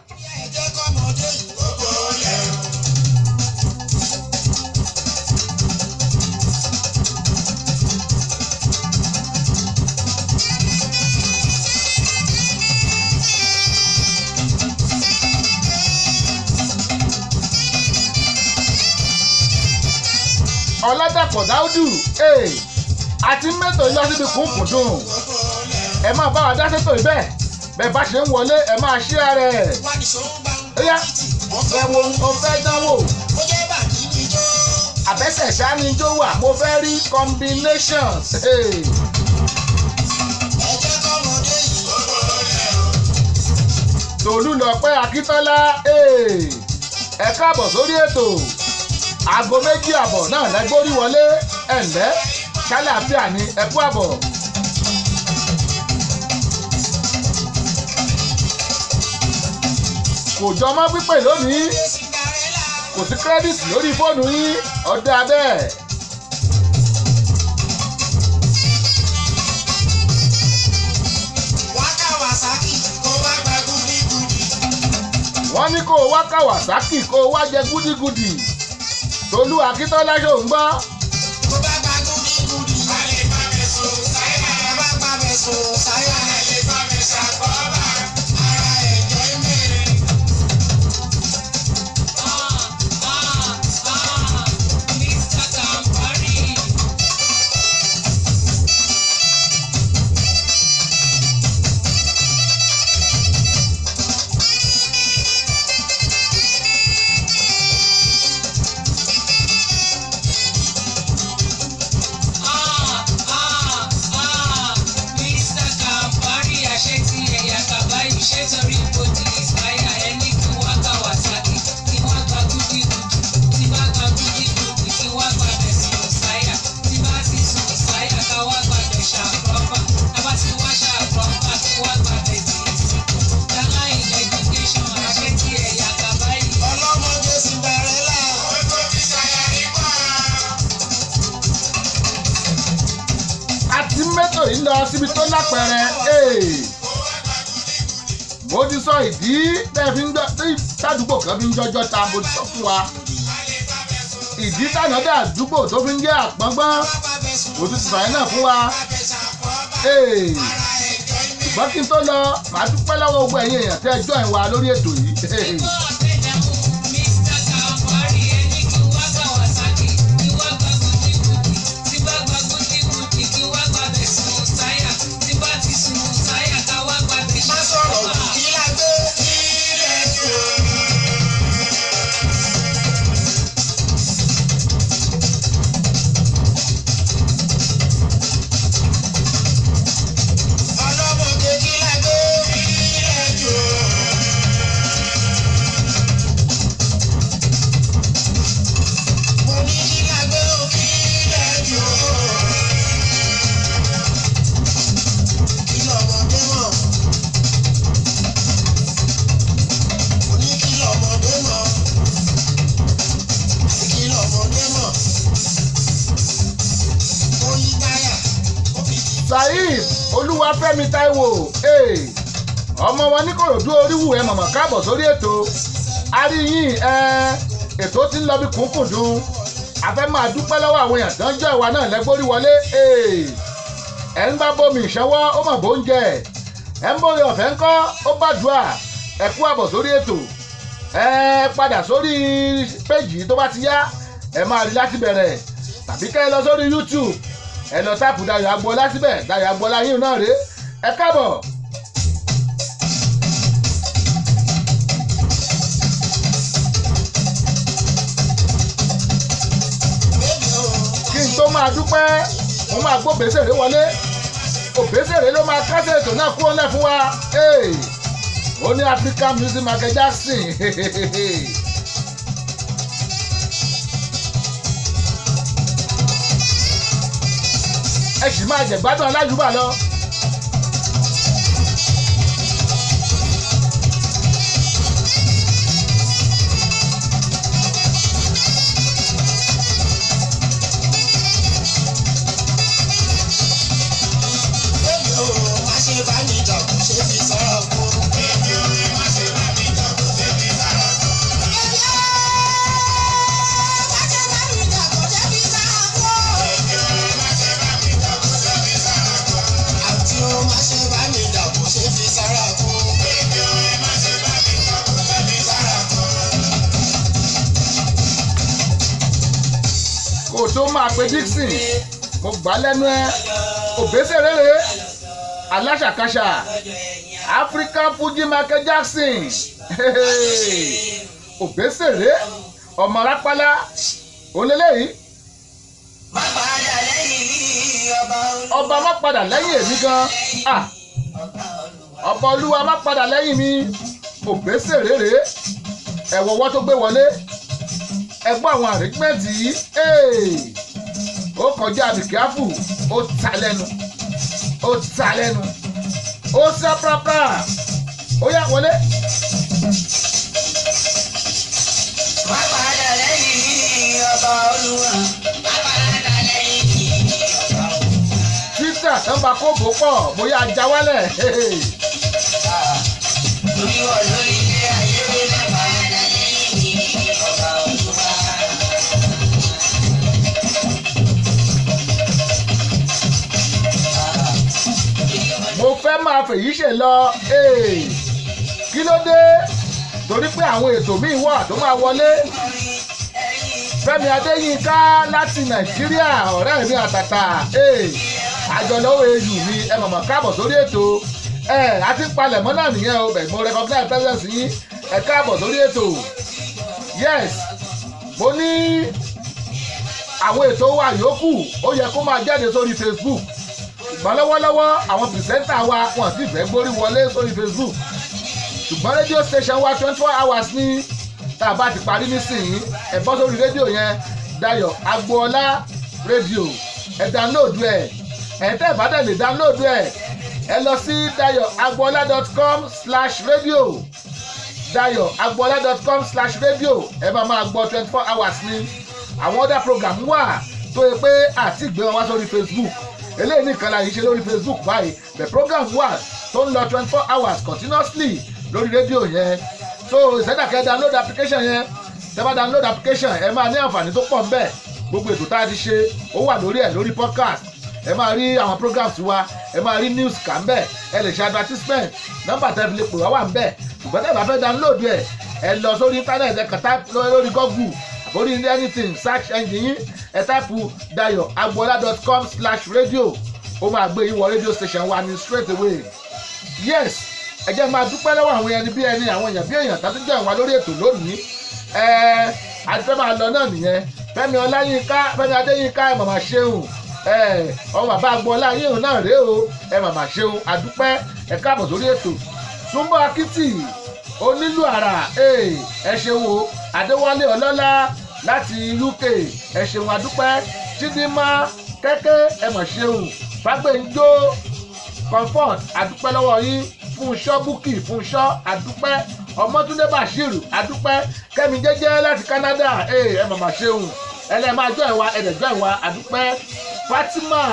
ọ̀làdàpọ̀ dáúdù ee àti mẹ́tò yọ síbi kúnkùndùn ẹ máa bá wa dá sétò ibẹ̀ bẹ́ẹ̀ bá ṣe ń wọlé ẹ máa ṣí ara ẹ̀ ó yá ẹ wo mo fẹ́ dánwò àbẹ́sẹ̀ ṣáníjó wà mo fẹ́ rí combinations ee. tòlú lọ́pẹ́ akíntọ́lá ee ẹ káàbọ̀ sórí ètò aago méjì àbọ̀ náà lẹ́gbórí wọlé ẹ̀ǹlẹ́ ṣáláàfíà ní ẹ̀kú àbọ̀. kò jọ mọ́ pípé lónìí kò sí kírẹ́dìtì lórí fóònù yín ọ̀dà bẹ́ẹ̀. wọ́n ní kó o wá kawasaki kó o wá jẹ gúdígúdí tolú akíntọ́lá ṣò ń gbọ́. Ah, ah, ah, Mr. yìí lọ síbi tó lápẹẹrẹ ee mo ti sọ ìdí tẹ́ fi ń jọ tí sádùúgbò kan fi ń jọjọ́ ta mo ti sọ fún wa ìdí tànádà àdúgbò tó fi ń jẹ́ àpọ́ngbọ́n mo ti sọ yẹn náà fún wa ee ṣùgbọ́n kí n tó lọ màá dúpẹ́ lọ́wọ́ gbogbo ẹ̀yin èèyàn tẹ́ ẹ jọ́ ẹ̀ wá lórí ètò yìí ee. má sọ̀rọ̀ jù kí lágbé ilẹ̀ jù. ọlọ́mọdé kí lágbé ilẹ̀ jù. mo ní kí lágbé ilẹ̀ jù. kí lọ́mọdé mọ̀. mo ní kí lọ́mọdé mọ̀. kí lọ́mọdé mọ̀. ó yí táyà ó fi di saheed olúwafẹ́mi taiwo ee ọmọ wọn ní kòròdú oríwù ẹ mọ̀mọ́ káàbọ̀ sórí ètò àríyìn ẹ ètò tí ń lọ bí kúnkùndùn afẹ́ máa dúpẹ́ lọ́wọ́ àwọn èèyàn tó ń jẹ́ ìwà náà lẹ́gbórí wọlé ee ẹ ń bá bomi ìṣẹ́wọ́ ó mọ̀ bó ń jẹ ẹ ń bóre ọ̀fẹ́ ńkọ́ ó bàdúà ẹ kú àbọ̀ sórí ètò ẹ padà sórí péjì tó bá ti yá ẹ máa rí láti bẹ̀rẹ̀ tàbí kẹ́ ẹ lọ sórí youtube ẹ lọ táàpù Dayọ̀ Agboola síbẹ̀ Dayọ̀ Agboola yín náà rèé ẹ káàbọ̀. bébì o. kí n tó máa dúpẹ́ mo máa gbó bèsèrè wọlé òbèsèrè ló máa kásẹ̀ ètò náà kúrò lẹ̀ fún wa Hey! ó ní African Music Michael Jackson ẹ sì máa jẹ̀gbádùn alájùbà lọ. bébì o má ṣe bá mi jà kó ṣe fi sọ̀rọ̀ kú. bébì o má ṣe bá mi jà kó ṣe fi sọ̀rọ̀ kú. bébì o má ṣe bá mi jà kó ṣe fi sọ̀rọ̀ kú. bébì o má ṣe bá mi jà kó ṣe fi sọ̀rọ̀ kú. àǹtí o má ṣe bá mi jà kó ṣe fi sọ̀rọ̀ kú. bébì o má ṣe bá mi jà kó ṣe fi sọ̀rọ̀ kú. kó o tó máa pe Dixon mo gbà lẹ́nu ẹ òbésèrè rèé aláṣàkáṣà African Fuji Michael Jackson òbésèrè ọmọ rápálá olélẹ́yìí má padà lẹ́yìn mi ọba olú. ọba má padà lẹ́yìn èmi gan ah ọba olúwa má padà lẹ́yìn mi òbésèrè rèé ẹ̀wọ̀ ọwọ́ tó gbé wọlé ẹgbọ́n àwọn àrígbẹ́ǹtì yìí ee, ó kọjá àbíkíáfù ó ta lẹ́nu ó ta lẹ́nu ó sá pàápàá ó yá wọlé má padà lẹ́yìn mi ọba olúwa. má padà lẹ́yìn mi ọba olúwa. twitter tó ń ba kóòbù pọ̀ bóyá ajá wálẹ̀ torí wọ lórí ilé ayé mi má padà lẹ́yìn mi ọba olúwa. mo fẹ́ máa fèyí ṣe lọ ee, kí ló dé torí pé àwọn ètò míì wà tó máa wọlé Fẹ́mi Adéyínká láti Nàìjíríà ọ̀rẹ́ mi àtàtà ee, àjọlọ́wọ́ eyù mi ẹ mọ̀mọ́ káàbọ̀ sórí ètò ẹ àti palẹ̀mọ́ náà nìyẹn o bẹ̀ mo recognize presence yín ẹ káàbọ̀ sórí ètò yes mo ní àwọn ètò wa yòókù ó yẹ kó máa jáde sórí Facebook ṣùgbọ́n lọ́wọ́lọ́wọ́ àwọn pìrìsẹ́ńtà wa wọn sì fẹ́ gbórí wọlé sórí Facebook ṣùgbọ́n rédíò station wa twenty four hours ní tá a bá ti parí nísìnyí ẹ bọ́ sórí rédíò yẹn Dayọ̀ Agboola rédíò ẹ dánlóòdù ẹ ẹ tẹ́ ẹ bá dẹ̀ lè dánlóòdù ẹ ẹ lọ sí dayoagboola.com slash radio dayoagboola.com slash radio ẹ máa máa gbọ́ twenty four hours ní àwọn other program wà tó yẹ pé àti ìgbé wọn wá sórí Facebook eléyìí nìkan la yìí ṣe lórí facebook báyìí the program wà tó ń lọ twenty four hours continuously lórí rédíò yẹn so ìṣẹ́dàkẹ́ download application yẹn tẹ́ bá download application ẹ máa ní àǹfààní tó pọ̀ ń bẹ̀ gbogbo ètò tá a ti ṣe ó wà lórí ẹ̀ lórí podcast ẹ máa rí àwọn programs wa ẹ máa rí news kà ń bẹ̀ ẹ lè ṣe advertisement nọ́mbà tẹ́ fi lè pè wá wà ń bẹ̀ ṣùgbọ́n tẹ́ bá fẹ́ download ẹ̀ ẹ lọ sórí internet ẹ kàn type lórí google àbórí anything search engine yín ẹ táìpù dayo agboola.com slash radio ó máa gbé yín wọ radio station wa ní straight away yes ẹ jẹ́ máa dúpẹ́ lọ́wọ́ àwọn ẹni bí ẹni àwọn èèyàn bí èèyàn tó tún jẹ́ ìwà lórí ètò lónìí ẹ àti fẹ́ máa lọ náà nìyẹn fẹ́mi ọláyínká fẹ́mi adéyínká ẹ màmá ṣeun ẹ ọmọ bàbá agboola yín náà rèé o ẹ màmá ṣeun àdúpẹ́ ẹ káàbọ̀ sórí ètò súnmọ́ akitì onílù àrà ẹ ṣeun o adéwálé ọlọ́lá láti uk ẹ ṣeun àdúpẹ́ chidinma kẹ́kẹ́ ẹ mọ̀ ṣeun fàgbẹ́njó comfort àdúpẹ́ lọ́wọ́ yín fúnṣọ́ búkì fúnṣọ́ àdúpẹ́ ọmọtúndé bashir àdúpẹ́ kẹ́mi jẹ́jẹ́ láti canada ẹ mọ̀ mọ̀ ṣeun ẹlẹ́ máa jọ ìwà ẹ̀dẹ̀jọ́ ìwà àdúpẹ́ fatima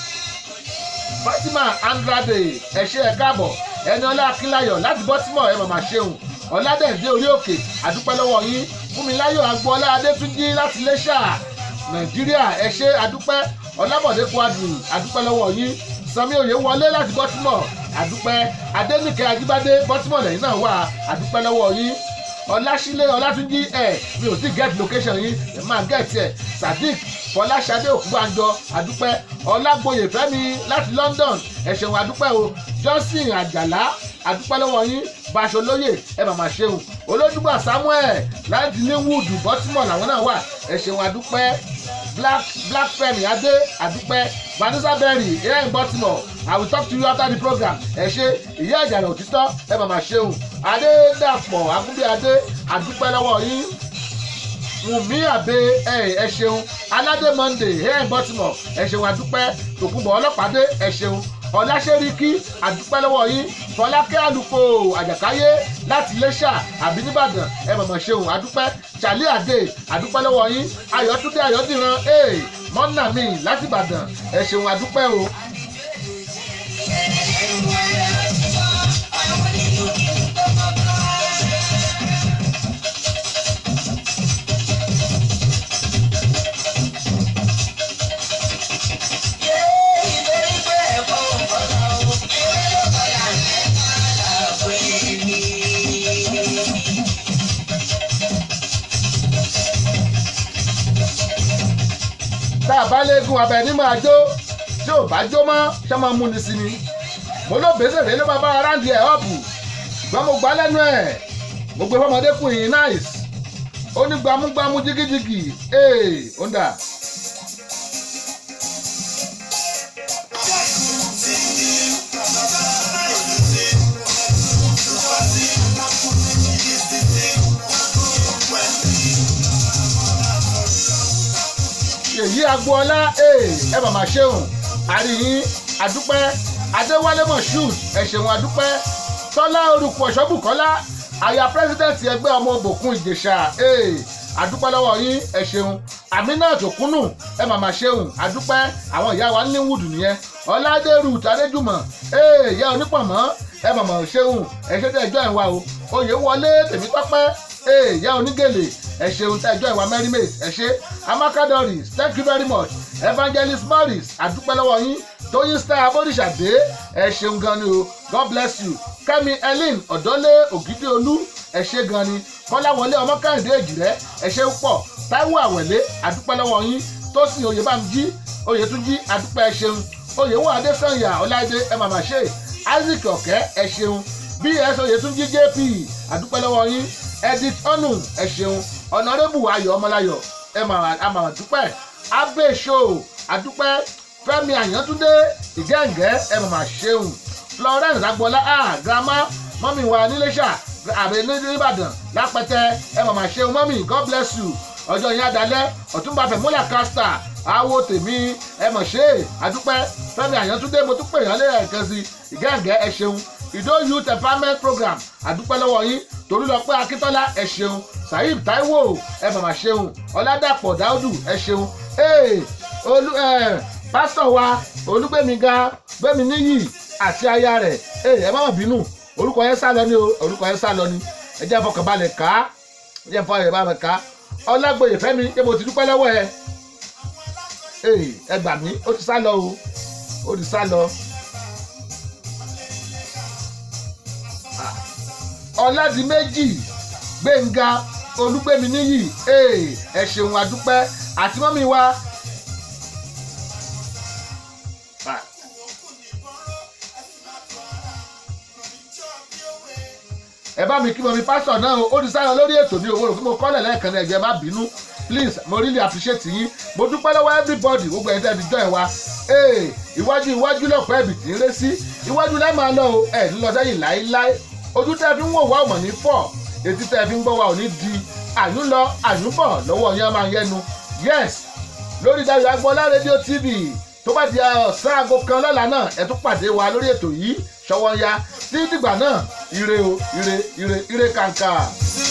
fatima andrade ẹ ṣé ẹ káàbọ̀ ẹni ọlá akínláyọ̀ láti bọ́tímọ̀ ẹ mọ̀ mọ̀ ṣeun ọ̀làdẹ̀dẹ̀ orí òkè àdúpẹ́ lọ́wọ́ yín fúnmiláyọ̀ agboola adétúnjì láti iléṣà nàìjíríà ẹ ṣé àdúpẹ́ ọlábọ̀dé kwadri àdúpẹ́ lọ́wọ́ yín sami oyè wọlé láti bọ́tímọ̀ àdúpẹ́ adénìkẹ́ ajíbádé bọ́tímọ̀ lẹ́yìn náà wà àdúpẹ́ lọ́wọ́ yín ọlásílẹ̀ ọlátúnjì ẹ̀ mi ò sí get location yín ẹ̀ máa get ẹ̀ sadiq fọláṣadé òkúgbàjọ àdúpẹ́ ọlágbóyè fẹ́mi láti london ẹ ṣeun àdúpẹ́ o johnson àjàlá àdúpẹ́ lọ́wọ́ yín baṣolóyè ẹ màmá ṣeun olójúgbà samuel láti linwood baltimore làwọn náà wà ẹ ṣeun àdúpẹ́ black black fẹ́mi adé àdúpẹ́ vanessa berry here in baltimore i will talk to you after the program ẹ ṣe ìyá ìjàlá òtítọ́ ẹ màmá ṣeun adédàpọ̀ agúnbí adé àdúpẹ́ lọ́wọ́ yín wùmí àbẹ ẹ ẹ ṣeun aládé monday here in baltimore ẹ ṣeun àdúpẹ́ tòkùnbọ̀ ọlọ́pàdé ẹ ṣeun ọláṣẹ́ríkí àdúpẹ́ lọ́wọ́ yín fọlákẹ́ àlùkò àjàkáyé láti iléṣà àbí nìbàdàn ẹ mọ̀mọ́ ṣeun àdúpẹ́ charlie adé àdúpẹ́ lọ́wọ́ yín ayọ̀túndé ayọ̀dìran ee mọ́nà mi láti ìbàdàn ẹ ṣeun àdúpẹ́ o. tá a bá léegun abẹ ní máa jó tí ò bá jó mọ́ ṣé máa mú ni sí ni mo ló bèsè rèé ló máa bá aráàlú ẹ̀ ọ̀pù ṣùgbọ́n mo gbá lẹ́nu ẹ̀ mo gbé fọmọdékùnrin nice ó ní gbámúgbámú jigijigi ee ó ń dà. èyí agboola ee ẹ màmá ṣeun àríyìn adúpẹ́ adéwálé moshood ẹ ṣeun adúpẹ́ tọ́lá orúkọ ṣọ́bùkọ́lá aya pírẹsidẹ́ǹtì ẹgbẹ́ ọmọ òbòkun ìjẹ̀ṣà ee adúpẹ́ lọ́wọ́ yín ẹ ṣeun aminat òkúnnù ẹ màmá ṣeun adúpẹ́ àwọn ìyá wa ní wùdù nìyẹn ọládé ruth adéjùmọ̀ ee ìyá onípọ̀mọ́ ẹ màmá ṣeun ẹ ṣe tẹ́ ẹjọ́ ẹ̀ wá o oyè wọlé tèmítọ́pẹ́ ee ìyá onígèlè ẹ ṣeun tẹ́ ẹjọ́ ìwà merrymate ẹ ṣe amaka doris thank you very much evangelist morris àdúpẹ́ lọ́wọ́ yín tóyìn star abodisade ẹ ṣeun gan ni o god bless you kẹ́mi ellen ọ̀dọ́lé ògidìolú ẹ ṣe gan ni kọ́láwọlé ọmọkàndé èjìrẹ́ ẹ ṣe ń pọ̀ táíwò àwẹ̀lé àdúpẹ́ lọ́wọ́ yín tósìn oyèbámjí oyètúnjí àdúpẹ́ ẹ ṣeun oyèwò adésànyà ọláìdé ẹ màmá ṣe isaac ọ̀kẹ́ ẹ ṣeun bs oyètúnjí jp àdúpẹ́ lọ́wọ́ yín edith onu ẹ ṣeun ọ̀nàrẹ́bù ayọ̀ ọmọláyọ̀ ẹ màmá dúpẹ́ abe show àdúpẹ́ fẹ́mi àyàntúndé ìgẹ́ǹgẹ́ ẹ màmá ṣeun florence agboola ah grandma mọ́mí wa níléṣà àbẹ nìbàdàn lápẹtẹ ẹ màmá ṣeun mọ́mí god bless you ọjọ́ yẹn adalẹ́ ọ̀túnba fẹ̀múlà kásítà àwo tèmi ẹ mọ̀ ṣe é àdúpẹ́ fẹ́mi àyàntúndé mo tún pè yàn lé ẹ̀kan sí ìgẹ́ǹgẹ́ ẹ ṣeun ìdó youth empowerment program àdúpẹ́ lọ́wọ́ yín torí lọ pé akíntọ́lá ẹ ṣeun saheed taiwo ẹ màmá ṣeun ọ̀làdàpọ̀ dáúdù ẹ ṣeun ee olú ẹ pásítọ̀ wa olúgbẹ̀míga gbẹ̀mí níyì àti aya rẹ̀ ẹ ẹ má mà bínú orúkọ yẹn sá lọ ní o orúkọ yẹn sá lọ ní ẹ jẹ́ fọkànbalẹ̀ ká ẹ jẹ́ fọkànbalẹ̀ ká ọlágbòye fẹ́mi ṣé mo ti dúpẹ́ lọ́wọ́ ẹ ee ẹ gbà mí ó ti sá lọ o ó ti sá lọ. ọ̀làdìmẹ́jì gbẹ̀ngà olúgbẹ̀mí níyì ee ẹ ṣeun adúpẹ́ àti mọ́mí wa. Ah. ẹ bá mi kí mọ mi pásítọ̀ náà o ó ti sáyọ lórí ètò ní owó rò fún mo kọ́lẹ̀ lẹ́ẹ̀kan náà ẹ̀jẹ̀ má bínú please mo really appreciate yín mo dúpẹ́ lọ́wọ́ everybody gbogbo ẹ̀dá ẹ̀dí join wa ee iwájú iwájú lọ́pọ̀ ẹ̀bì tí ń ré sí iwájú lẹ́ máa lọ o ẹ̀ ní lọ sẹ́yìn láéláé ojú tẹ́ fi ń wò wá ọmọ ní fọ́ etí tẹ́ fi ń gbọ́ wa ò ní di àyún lọ àyún bọ̀ lọ́wọ́ yẹn máa yẹnu yes lórí Dayọ̀ Agbọ́lá rédíò tv tó bá di ọ̀sán aago kan lọ́la náà ẹ tún pàdé wa lórí ètò yìí ṣọwọ́ ya tí dìgbà náà ire o ire ire ire kàǹkà. See